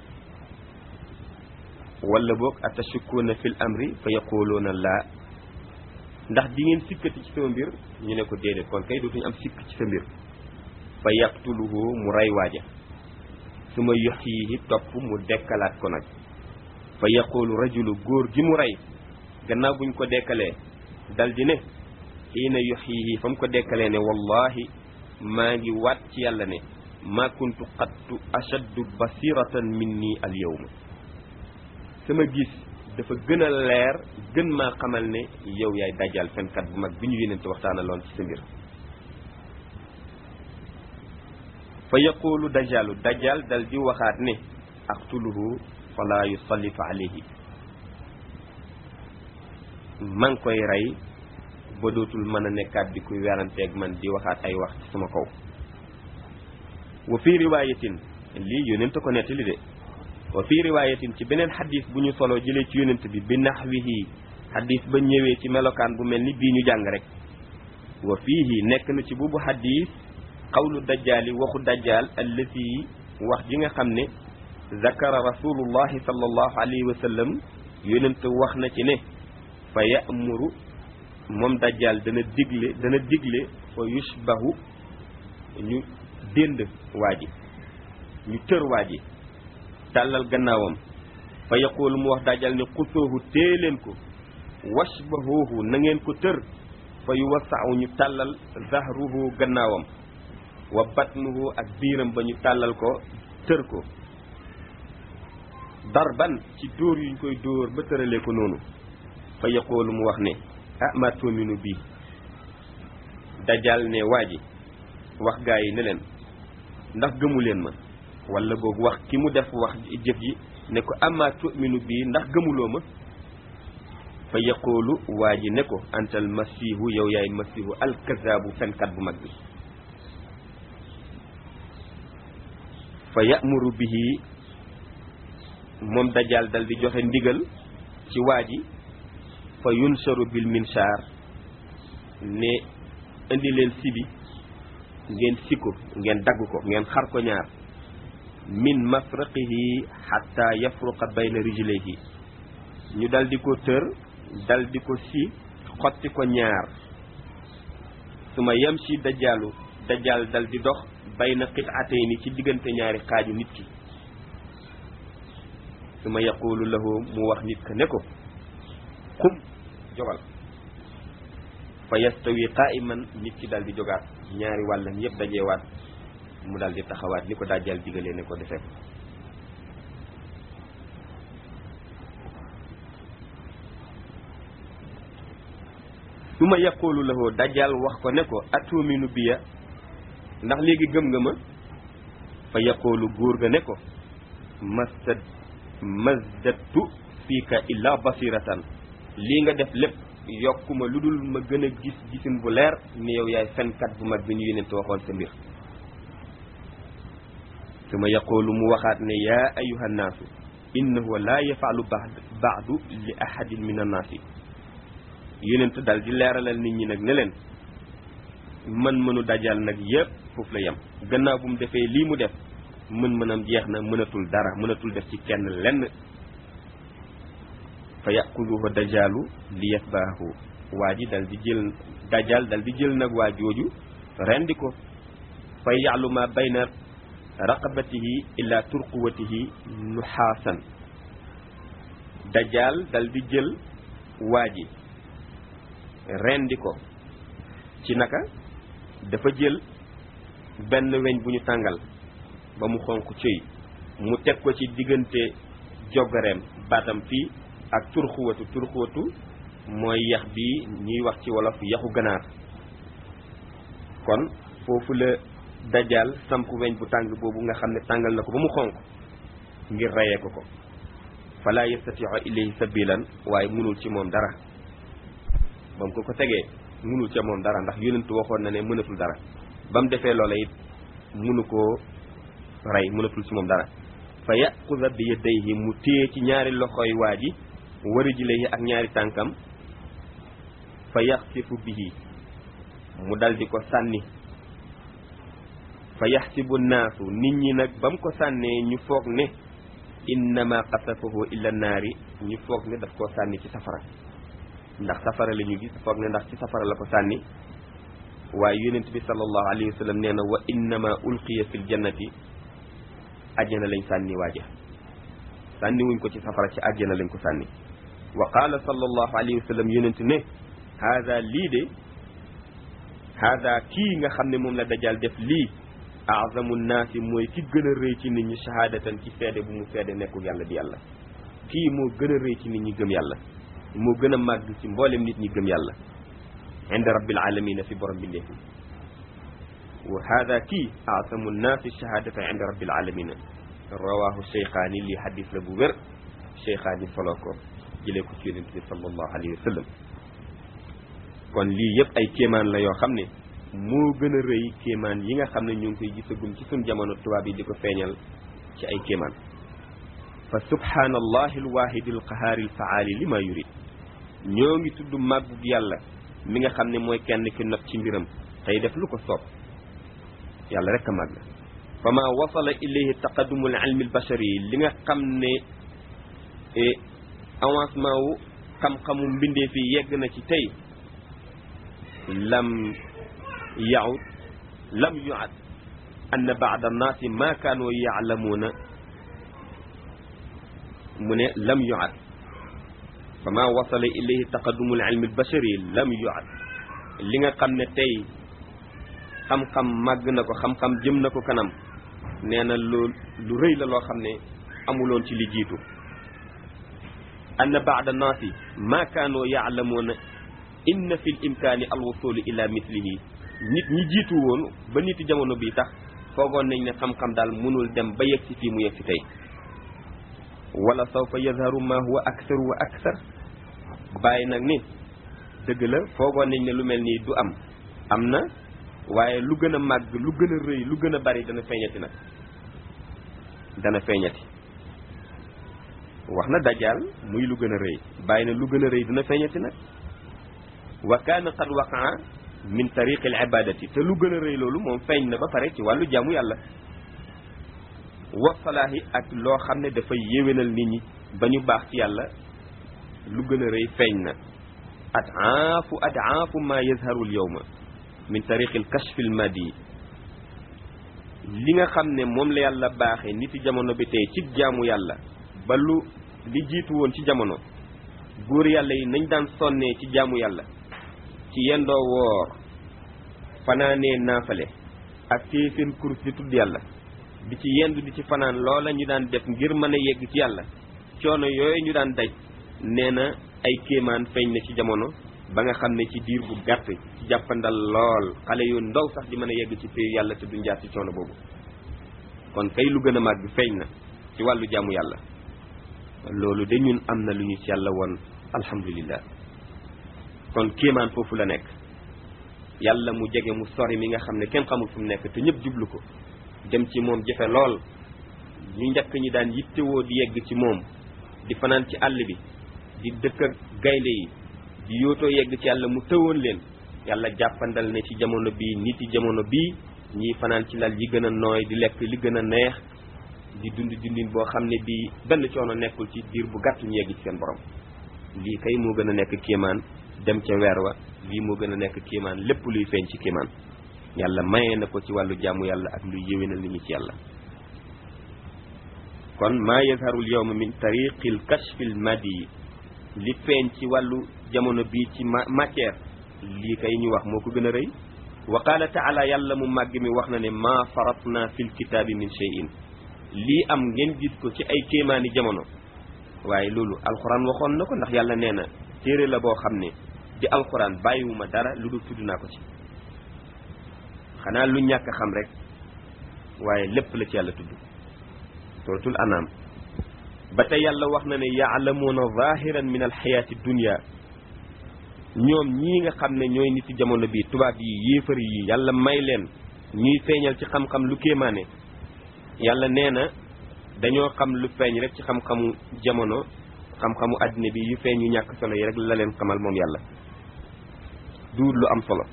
Speaker 1: wala boog atashukkuuna fil amri fa yaqooloona laa ndax di ngeen sikkati ci sama mbir ñu ne ko déedéet kon kay dootuñu am sikk ci sa mbir fa yaqtuluhu mu rey waaja su ma yuxyihi topp mu dekkalaat ko nag fa yaqulu rajulu góor gi mu rey gannaaw buñ ko dekkalee dal di ne xiina yuxyihi fa mu ko dekkalee ne wallahi maa ngi waat ci yàlla ne ma kuntu qattu ashaddu basiratan minni al yawma sama gis dafa gën a leer gën maa xamal ne yow yaay dajjal fenkat bu mag bi ñu yénente waxtaanaloon ci sa mbir fa yaqulu dajjalu dajjal dal di waxaat ne aqtuluhu fala yusallitu alayhi maa ngi koy rey ba dootul mën a nekkaat di kuy weranteeg man di waxaat ay wax ci sama kaw wa fii riwaayatin lii yonent ko nettali de wa fii riwaayatin ci beneen xadis bu ñu solo jëlee ci yonent bi bi naxwihi xadis ba ñëwee ci melokaan bu mel ni bii ñu jàng rek wa fiihi nekk na ci buubu xadis qawlu dajjaali waxu dajjaal allati wax ji nga xam ne zakara rasulullahi sallallahu alayhi wa sallam yonent wax na ci ne fa ya'muru moom dajjaal dana digle dana digle fa yushbahu ñu dénd waa ji ñu tër waa ji tàllal gannaawam fa yaqulu mu wax dajjaal ne xusoohu tée leen ko washbahuhu na ngeen ko tër fa yuwassau ñu tàllal zahruhu gannaawam wa batnuhu ak biiram ba ñu tàllal ko tër ko darban ci dóor yuñ koy dóor ba tëralee ko noonu fa yaqulu mu wax ne ah ma tuuminu bii dajal ne waa ji wax gaa yi ne leen ndax gëmu leen ma wala boog wax ki mu def wax jëf ji ne ko ama tuuminu bii ndax gëmuloo ma fa yaqulu waa ji ne ko antal masihu yow yaay masihu alkazaabu fenkat bu mag bi fa ya'muru bihi moom dajjal dal di joxe ndigal ci waa ji fa yunsharu bil minshaar ne indi leen sibi ngeen sikko ngeen dagg ko ngeen xar ko ñaar min mafraqihi xatta yafruqa bayna rijlayhi ñu dal di ko tër dal di ko si xotti ko ñaar su ma yem si dajjaalu dajjaal dal di dox bayna qit'atayni ci diggante ñaari xaaju nit ki su ma yaqulu lahu mu wax nit ka ne ko xum jogal fa yastawi qa'iman nit ki dal di jogaat ñaari wàllam yëpp dajeewaat mu dal di taxawaat ni ko dajjal digalee ne ko defee ko su ma yaqulu lahu dajjal wax ko ne ko atuminu biya ndax léegi gëm nga ma fa yaqulu góor ga ne ko masad mazdadtu fiika illa basiratan lii nga def lépp yokkuma lu dul ma gën a gis gisin bu leer ni yow yaay fenkat bu mag bi ñu yénente waxoon sa mbir su ma yaqulu mu waxaat ne yaa ayuha nnaasu innahu la yafalu baadu li ahadin min annaasi yénent dal di leeralal nit ñi nag ne leen mën mënu dajal nag yépp foofu la yem gannaaw bu mu defee lii mu def mën mënam jeex na mënatul dara mënatul def ci kenn lenn fa yaquduhu dajaalu li yatbaahu waa ji dal di jël dajal dal di jël nag waa jooju rendi ko fa ya'lu ma bayna raqabatihi ila turquwatihi nuxaasan dajal dal di jël waa ji rendi ko ci naka dafa jël benn weñ bu ñu tàngal ba mu xonq cëy mu teg ko ci diggante jogareem baatam fii ak turxuwatu turxuwatu mooy yax bi ñuy wax ci wolof yaxu ganaar kon foofu la dajal samp weñ bu tàng boobu nga xam ne tàngal na ko ba mu xonq ngir reyee ko ko fala yastatiu ilayhi sabilan waaye mënul ci moom dara ba mu ko ko tegee mënul ca moom dara ndax yonentu waxoon na ne mënatul dara ba mu defee loola it mënu koo rey mënatul ci moom dara fa yaquda bi yadayhi mu téye ci ñaari loxoy waa ji wari ji lay ak ñaari tànkam fa yaxsifu bihi mu dal di ko sànni fa yaxsibu naasu nit ñi nag ba mu ko sànnee ñu foog ne innama qasafahu illa naari ñu foog ne daf koo sànni ci safara ndax safara la ñu gis foog ne ndax ci safara la ko sànni waaye yonent bi sallallahu alayhi wa sallam nee na wa innama ulqiya fil jannati ajjana lañ sànni waaja sànni wuñ ko ci safara ci ajjana lañ ko sànni wa qaala sallallahu alayhi wa sallam yonent ne haada lii de haada kii nga xam ne moom la dajal def lii azamu naasi mooy ki gën a rëy ci nit ñi shahadatan ci seede bu mu seede nekkul yàlla di yàlla kii moo gën a rëy ci nit ñi gëm yàlla moo gën a màgg ci mboolem nit ñi gëm yàlla inda rabbil alamina fi borom bindéef wa hada kii asamu nnaasi shahadata inda rabbil alamina rawahu cheykhaani lii hadis la bu wér cheykhaani solo ko jëlee ko ci yonent bi sallallahu alayhi wa sallam kon lii yëpp ay kéemaan la yoo xam ne moo gën a rëy kéemaan yi nga xam ne ñu ngi koy gisagum ci suñ jamono tubaab yi di ko feeñal ci ay kéemaan fa subhaanallahi alwaahidi alqahaari alfaali li ma yurid ñoo ngi tudd màggug yàlla mi nga xam ne mooy kenn ki not ci mbiram tey def lu ko soob yàlla rek a màgg fa ma wasala ilayhi taqadumu alilmi albashari li nga xam ne avancement wu xam-xamu mbindee fi yegg na ci tey lam yaud lam yuad anna baada annaasi ma kaanu yaalamuuna mu ne lam yuad fa ma wasala ilayhi taqadumu alilmi albashari lam yuad li nga xam ne tey xam-xam màgg na ko xam-xam jëm na ko kanam nee na lu lu rëy la loo xam ne amuloon ci li jiitu anna baada naasi ma kaanoo yaalamuuna inna fi l imkaani alwusulu ila mislihi nit ñi jiitu woon ba niti jamono bii tax foogoon nañ ne xam-xam daal mënul dem ba yegg si fii mu yegg si tey wala sawfa yazharu ma huwa aksaru wa aksar bàyyi nag ni dëgg la foogoon nañ ne lu mel nii du am am na waaye lu gën a màgg lu gën a rëy lu gën a bari dana feeñati nag dana feeñati wax na dajaal muy lu gën a rëy bàyyi na lu gën a rëy dina feeñati nag wa kaana qad waqaa min tariqi al ibadati te lu gën a rëy loolu moom feeñ na ba pare ci wàllu jaamu yàlla wa salaahi ak loo xam ne dafay yéwénal nit ñi ba ñu baax ci yàlla lu gën a rëy feeñ na adaafu adaafu ma yazharu al yawma min tariqi al kashfi al madi li nga xam ne moom la yàlla baaxee nit ci jamono bi tey ci jaamu yàlla ba lu li jiitu woon ci jamono góor yàlla yi nañ daan sonnee ci jaamu yàlla ci yendoo woor fanaanee naafale ak téye seen kurus di tudd yàlla di ci yendu di ci fanaan loola ñu daan def ngir mën a yegg ci yàlla coono yooyu ñu daan daj nee na ay kéemaan feeñ na ci jamono ba nga xam ne ci diir bu gàtt ci jàppandal lool xale yu ndaw sax di mën a yegg ci pay yàlla te duñ jaar ci coono boobu kon kay lu gën a màgg feeñ na ci wàllu jaamu yàlla loolu de ñun am na lu ñu ci yàlla woon alhamdulillah kon kéemaan foofu la nekk yàlla mu jege mu sori mi nga xam ne kenn xamul fu mu nekk te ñëpp jublu ko dem ci moom jafe lool ñu njëkk ñi daan yittewoo di yegg ci moom di fanaan ci àll bi di dëkk ak gaynde yi di yootoo yegg ci yàlla mu tëwoon leen yàlla jàppandal ne ci jamono bii nit yi jamono bii ñiy fanaan ci lal yi gën a nooy di lekk li gën a neex di dund dundin boo xam ne bii benn coono nekkul ci diir bu gàtt ñu yegg ci seen borom lii kay moo gën a nekk kéemaan dem ca weer wa lii moo gën a nekk kéemaan lépp luy feeñ ci kéemaan yàlla mayee na ko ci wàllu jaamu yàlla ak luy yéwénal nit ñi ci yàlla kon maa yazharul yawma min tariqil kashfil madi li feeñ ci wàllu jamono bii ci matière lii kay ñu wax moo ko gën a rëy wa qaala taala yàlla mu màgg mi wax na ne maa faratna fil kitaabi min shay'in lii am ngeen gis ko ci ay kéemaani jamono waaye loolu alxuraan waxoon na ko ndax yàlla nee na téere la boo xam ne di alxuraan bàyyiwuma dara lu dul tudd naa ko ci xanaa lu ñàkk a xam rek waaye lépp la ci yàlla tudd suratul anam ba tey yàlla wax na ne yaalamuuna zahiran min alxayaati dunia ñoom ñii nga xam ne ñooy nit ci jamono bi tubaab yi yéefar yi yàlla may leen ñuy feeñal ci xam-xam lu kéemaane yàlla nee na dañoo xam lu feeñ rek ci xam-xamu jamono xam-xamu àddina bi yu feeñ yu ñàkk solo yi rek la leen xamal moom yàlla duur lu am solo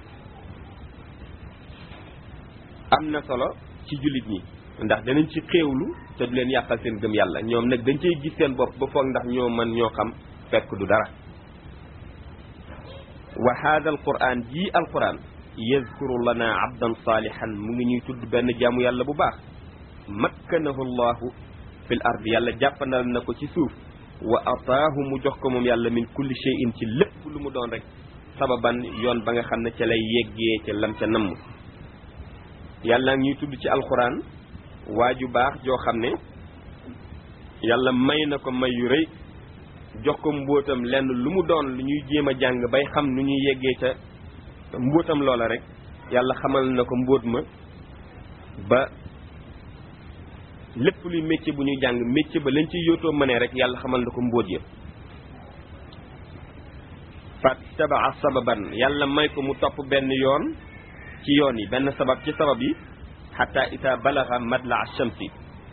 Speaker 1: am na solo ci jullit ñi ndax danañ ci xéewlu te du leen yàqal seen gëm yàlla ñoom nag dañ cey gis seen bopp ba foog ndax ñoo man ñoo xam fekk du dara wa hada al quran jii al quran yazkuru lana abdan salihan mu ngi ñuy tudd benn jaamu yàlla bu baax makkanahu llahu fil ard yàlla jàppandal na ko ci suuf wa ataahu mu jox ko moom yàlla min kulli shay'in ci lépp lu mu doon rek sababan yoon ba nga xam ne ca lay yeggee ca lam ca namm yàlla ngi ñuy tudd ci alquran waa ju baax joo xam ne yàlla may na ko may yu rëy jox ko mbóotam lenn lu mu doon lu ñuy jéem a jàng bay xam nu ñuy yeggee ca mbóotam loola rek yàlla xamal na ko mbóot ma ba lépp luy métier bu ñuy jàng métier ba lañ ciy yootoo mënee rek yàlla xamal na ko mbóot ya fat tabaa sababan yàlla may ko mu topp benn yoon ci yoon yi benn sabab ci sabab yi xata ita balaga madla shamsi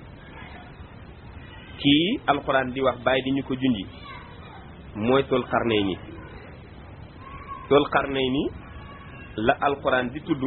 Speaker 1: kii alquran di wax bàyyi di ñu ko junji mooy tul xarnay ni tul xarnay ni la alquran di tudd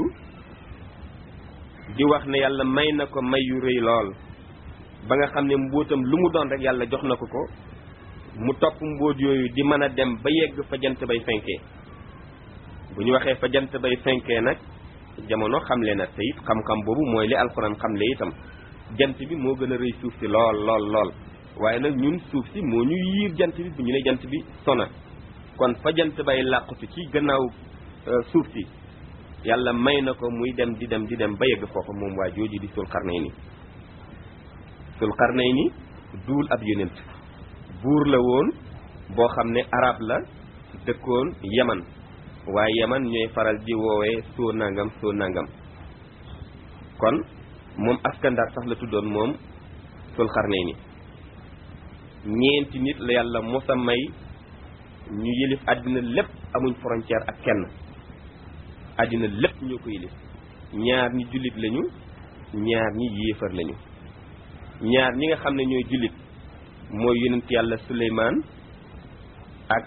Speaker 1: di wax ne yàlla may na ko may yu rëy lool ba nga xam ne mbóotam lu mu doon rek yàlla jox na ko ko mu topp mbóot yooyu di mën a dem ba yegg fa jant bay fenkee bu ñu waxee fa jant bay fenkee nag jamono xamle na te it xam-xam boobu mooy li alxuraan xamle itam jant bi moo gën a rëy suuf si lool lool lool waaye nag ñun suuf si moo ñu yiir jant bi bu ñu ne jant bi sona kon fa jant bay làqutu ci gannaaw suuf si yàlla may na ko muy dem di dem di dem ba yegg foofa moom waa jooju di sul xarnay ni sul xarnay ni duul ab yonent buur la woon boo xam ne arab la dëkkoon yaman waaye yaman ñooy faral di woowee soo nangam soo nangam kon moom askandar sax la tuddoon moom sul xarnay ni ñeenti nit la yàlla mosa may ñu yëlif àddina lépp amuñ frontière ak kenn àddina lépp ñoo ko yëlif ñaar ñi jullit lañu ñaar ñi yéefar lañu ñaar ñi nga xam ne ñooy jullit mooy yonent yàlla suleymaan ak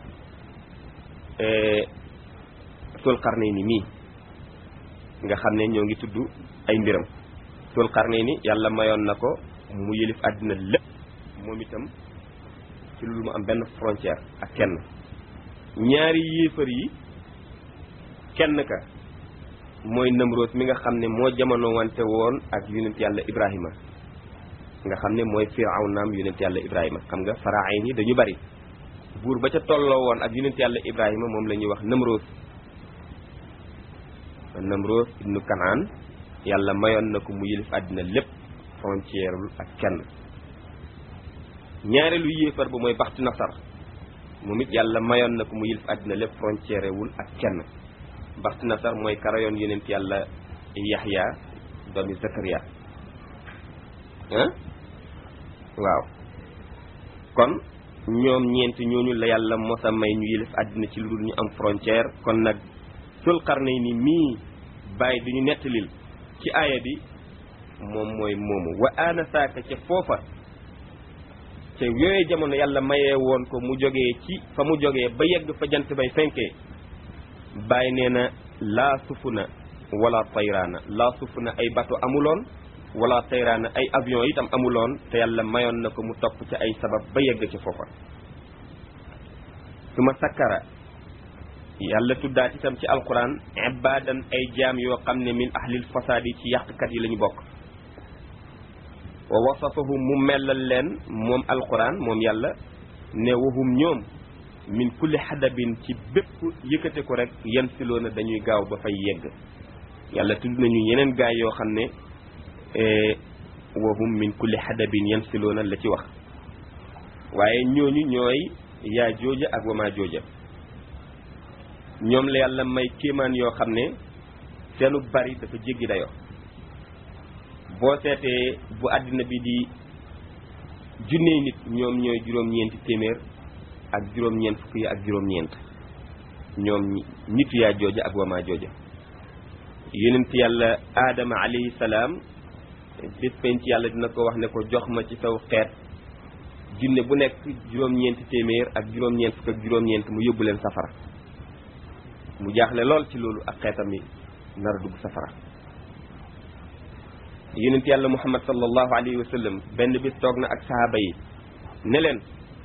Speaker 1: sul qarnayni mii nga xam ne ñoo ngi tudd ay mbiram sul qarnayni yàlla mayoon na ko mu yëlif àddina lépp moom itam ci lu mu am benn frontière ak kenn ñaari yéefar yi kenn ka mooy Namroos mi nga xam ne moo jamono wante woon ak yonent yàlla Ibrahima nga xam ne mooy firawnaam yonent yàlla Ibrahima xam nga faraayin yi dañu bari buur ba ca tolloo woon ak yonent yàlla Ibrahima moom la ñuy wax Namroos Namroos ibnu Kanaan yàlla mayoon na ko mu yëlif àddina lépp frontière ak kenn ñaareelu yéefar ba mooy baxtu nasar moom it yàlla mayoon na ko mu yëlif àddina lépp frontière wul ak kenn baxtu nasar mooy karayoon yonent yàlla yaxya doomi zakariya ah waaw kon ñoom ñeenti ñooñu la yàlla mos a may ñu yëlif àddina ci lu dul ñu am frontière kon nag sul qarnayni mii bàyyi du ñu nettalil ci aaya bi moom mooy moomu wa ana saaka ca foofa ca yooyu jamono yàlla mayee woon ko mu jógee ci fa mu jógee ba yegg fa jant bay fenkee bàyyi nee na laa sufuna wala tayraana laa sufuna ay bato amuloon wala tayraana ay avion itam amuloon te yàlla mayoon na ko mu topp ci ay sabab ba yegg ci foofa su ma sakkara yàlla tuddaat itam ci alquran ibadan ay jaam yoo xam ne min ahlil fasaadi ci yàqkat yi la ñu bokk wa wasafahum mu mellal leen moom alquran moom yàlla ne wahum ñoom min kulli xadabin ci bépp yëkkate ko rek yan siloona dañuy gaaw ba fay yegg yàlla tudd nañu yeneen gaay yoo xam ne wahum min kulli xadabin yan siloona la ci wax waaye ñooñu ñooy yaa jooja ak wamaa jooja ñoom la yàlla may kéemaan yoo xam ne seenu bari dafa jéggi dayoo boo seetee bu àddina bi di junney nit ñoom ñooy juróom-ñeenti téeméer ak juróom-ñeent fukk yi ak juróom-ñeent ñoom nitu yaa jooja ak wamaa jooja yonent yàlla aadama alayhi salaam bés penc yàlla dina ko wax ne ko jox ma ci saw xeet junne bu nekk juróom-ñeenti téeméer ak juróom-ñeent fukk ak juróom-ñeent mu yóbbu leen safara mu jaaxle lool ci loolu ak xeetam yi nar a dugg safara yonent yàlla muhammad sallallahu alayhi wa sallam benn bis toog na ak sahaaba yi ne leen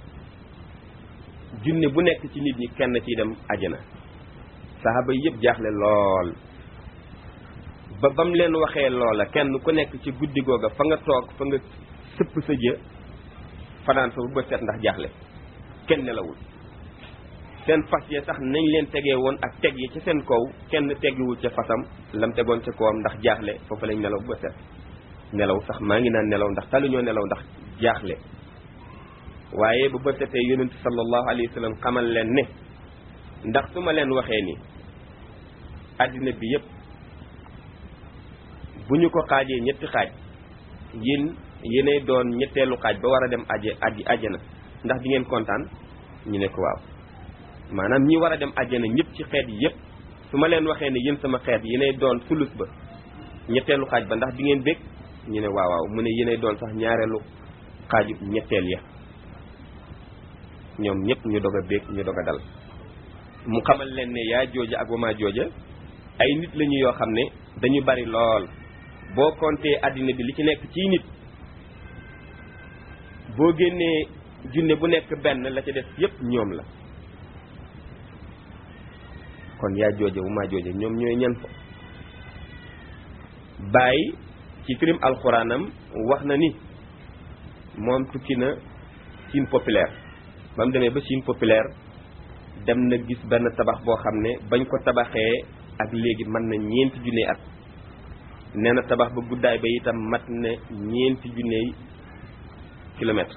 Speaker 1: junne bu nekk ci nit ñi kenn ciy dem ajana sahaaba yi yëpp jaaxle lool ba bam leen waxee loola kenn ku nekk ci guddi googa fa nga toog fa nga sëpp sa jë fanaan fa bu bët set ndax jaaxle kenn nelawul seen fas ya sax nañ leen tegee woon ak teg yi ci seen kaw kenn teggiwul ca fasam lam tegoon ca kawam ndax jaaxle foofu lañ nelaw ba set nelaw sax maa ngi naan nelaw ndax taluñoo nelaw ndax jaaxle waaye ba bët setee yonent sallallahu alayhi wa sallam xamal leen ne ndax su ma leen waxee ni àddina bi yépp bu ñu ko xaajee ñetti xaaj yéen yéenay doon ñetteelu xaaj ba war a dem aje aji ajana ndax di ngeen kontaan ñu ne ko waaw maanaam ñi war a dem àjjana ñëpp ci xeet yi yëpp su ma leen waxee ne yéen sama xeet yéenay doon sulus ba ñetteelu xaaj ba ndax di ngeen bég ñu ne waaw waaw mu ne yéenay doon sax ñaareelu xaaju ñetteel ya ñoom ñëpp ñu dog a bég ñu dog a dal mu xamal leen ne yaa jooja ak wamaa jooja ay nit lañu yoo xam ne dañu bari lool boo compter àddina bi li ci nekk ci nit boo génnee junne bu nekk benn la ca def yëpp ñoom la kon yaa jooja wu maa jooja ñoom ñooy ñan fa bàyyi ci firim alxuraanam wax na ni moom tukki na Chine populaire ba mu demee ba Chine populaire dem na gis benn tabax boo xam ne bañ ko tabaxee ak léegi mën na ñeenti junne at nee na tabax ba guddaay ba itam mat na ñeenti junney kilomètre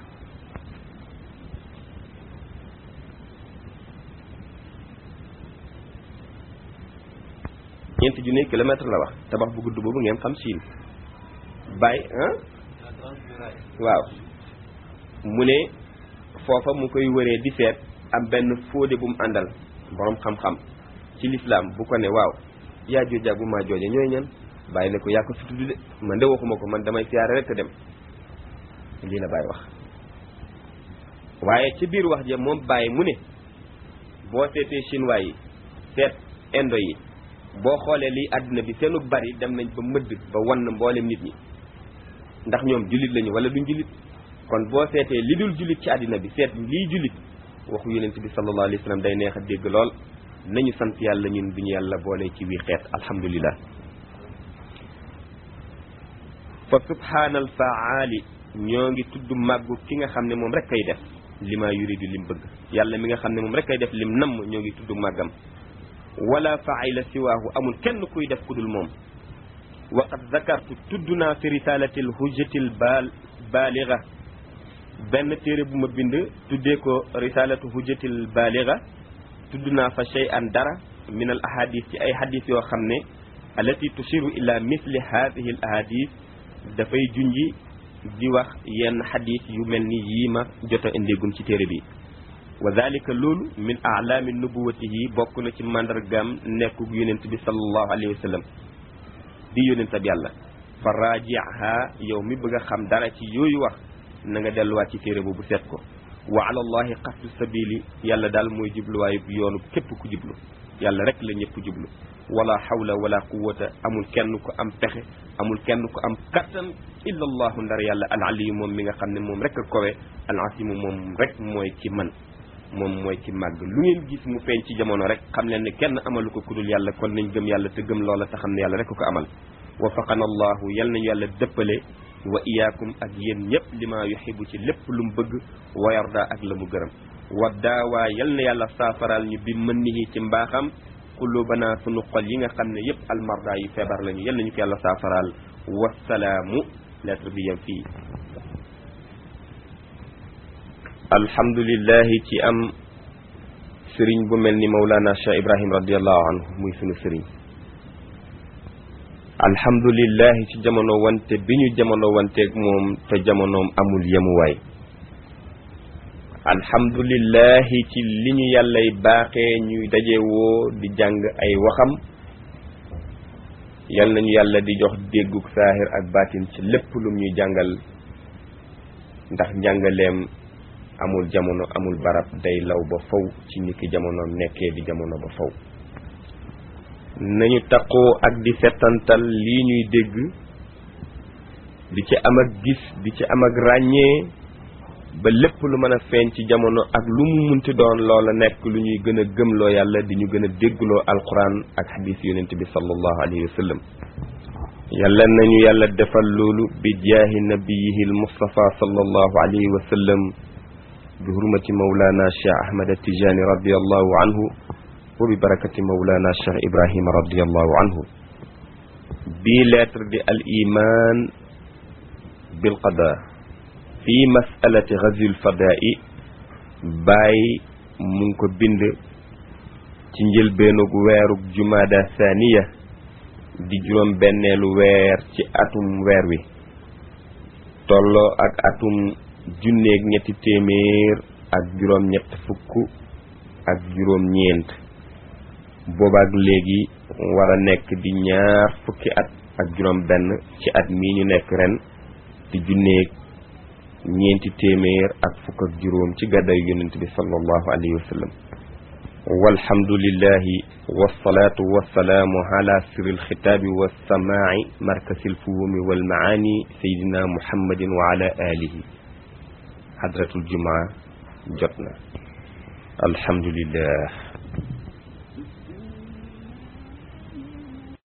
Speaker 1: ñeenti junne kilomètre la wax tabax bu gudd boobu ngeen xam siin bàyyi ah waaw mu ne foofa mu koy wëree di seet am benn fóode bu mu àndal borom xam-xam ci lislaam bu ko ne waaw yaa jooja bu maa jooja ñooy ñan bàyyi ne ko yaa ko fi tudd de man de waxuma ko man damay siyaare rek te dem lii la bàyyi wax waaye ci biir wax ja moom bàyyi mu ne boo seetee chinois yi seet indo yi boo xoolee lii àdduna bi seenu bari dem nañ ba mëdd ba wan na mboolem nit ñi ndax ñoom jullit lañu wala duñ jullit kon boo seetee li dul jullit ci àddina bi seet lii jullit waxu yonent bi sallallahu alayhi wa sallam day neex a dégg lool nañu sant yàlla ñun bi ñu yàlla boole ci wii xeet alhamdulillah fa subhaanal faali ñoo ngi tudd màggu ki nga xam ne moom rek kay def li ma yuridu lim bëgg yàlla mi nga xam ne moom rek kay def lim namm ñoo ngi tudd màggam wala faayila siwaahu amul kenn kuy def ku dul moom wa qad zakartu tudd naa fi risalati l hujjati l baal baaliga benn téere bu ma bind tuddee ko risalatu hujjati l baaliga tudd naa fa shay an dara min al ahadis ci ay hadis yoo xam ne allati tushiru ila misli hadihi al ahadis dafay junji di wax yenn xadis yu mel ni yii ma jot a indeegum ci téere bi wa dalika loolu min alaami nubuwatihi bokk na ci mandargaam nekku yonent bi sallallahu alayhi wa sallam di yonent ab yàlla fa raajiha yow mi bëgg a xam dara ci yooyu wax na nga delluwaat ci téere boobu seet ko wa ala allahi qasdu sabili yàlla daal mooy jubluwaayu yoonu képp ku jublu yàlla rek la ñëpp jublu wala hawla wala quwwata amul kenn ku am pexe amul kenn ku am kattan illa allahu ndar yàlla al aliyu moom mi nga xam ne moom rek a kowe al asimu moom rek mooy ci man moom mooy ci màgg lu ngeen gis mu feeñ ci jamono rek xam leen ne kenn amalu ko kudul yàlla kon nañ gëm yàlla te gëm loola te xam ne yàlla rek ko amal wafaqana allahu yal nañu yàlla dëppale wa iyaakum ak yéen ñëpp li ma yuxibu ci lépp lu mu bëgg wa yarda ak la mu gërëm wa daawaa yal na yàlla saafaraal ñu bi mën nihi ci mbaaxam qulubana sunu xol yi nga xam ne yëpp almarda yi feebar lañu yal nañu ko yàlla saafaraal wasalaamu lettre bi yem fii alhamdulillahi ci am sëriñ bu mel ni Mawlana Cheikh Ibrahim radiallahu anhu muy sunu sëriñ alhamdulillahi ci jamono wante bi ñu jamono wanteeg moom te jamonoom amul yemuwaay alhamdulillahi ci li ñu yàllay baaxee ñuy dajewoo di jàng ay waxam yal nañu yàlla di jox dégguk saahir ak baatin ci lépp lum ñuy jàngal ndax njàngaleem amul jamono amul barab day law ba faw ci niki jamonoom nekkee di jamono ba faw nañu taqoo ak di settantal lii ñuy dégg di ci am ak gis di ci am ak ràññee ba lépp lu mën a feeñ ci jamono ak lu mu munti doon loola nekk lu ñuy gën a gëmloo yàlla di ñu gën a déggloo alquran ak hadis yonent bi sallallahu alayhi wa sallam yàlla nañu yàlla defal loolu bi jaahi nabiyihi almustafa sallallahu alayhi wa sallam bi hurmati mawlana cheikh ahmad atijani radiallahu anhu wa bi barakati mawlana cheikh ibrahima radiallahu anhu bii lettre di al iman bil qada fi masalati ghazwil fada'i bàyyi mu ngi ko bind ci njëlbeenug weerug jumada thaniya di juróom benneelu weer ci atum weer wi tolloo ak atum junneeg ñetti téeméer ak juróom ñett fukk ak juróom ñeent boobaak léegi war a nekk di ñaar fukki at ak juróom benn ci at mii ñu nekk ren di junneeg ñeenti téeméer ak fukk ak juróom ci gàddayu yonent bi sallallahu alayhi wa sallam walhamdulillahi wasalaatu wasalaamu ala sirri alxitaabi wassamaa'i markasi alfuhumi walmaani sayidina muhammadin wa ala alihi hadratul jumaa jot na alhamdulillah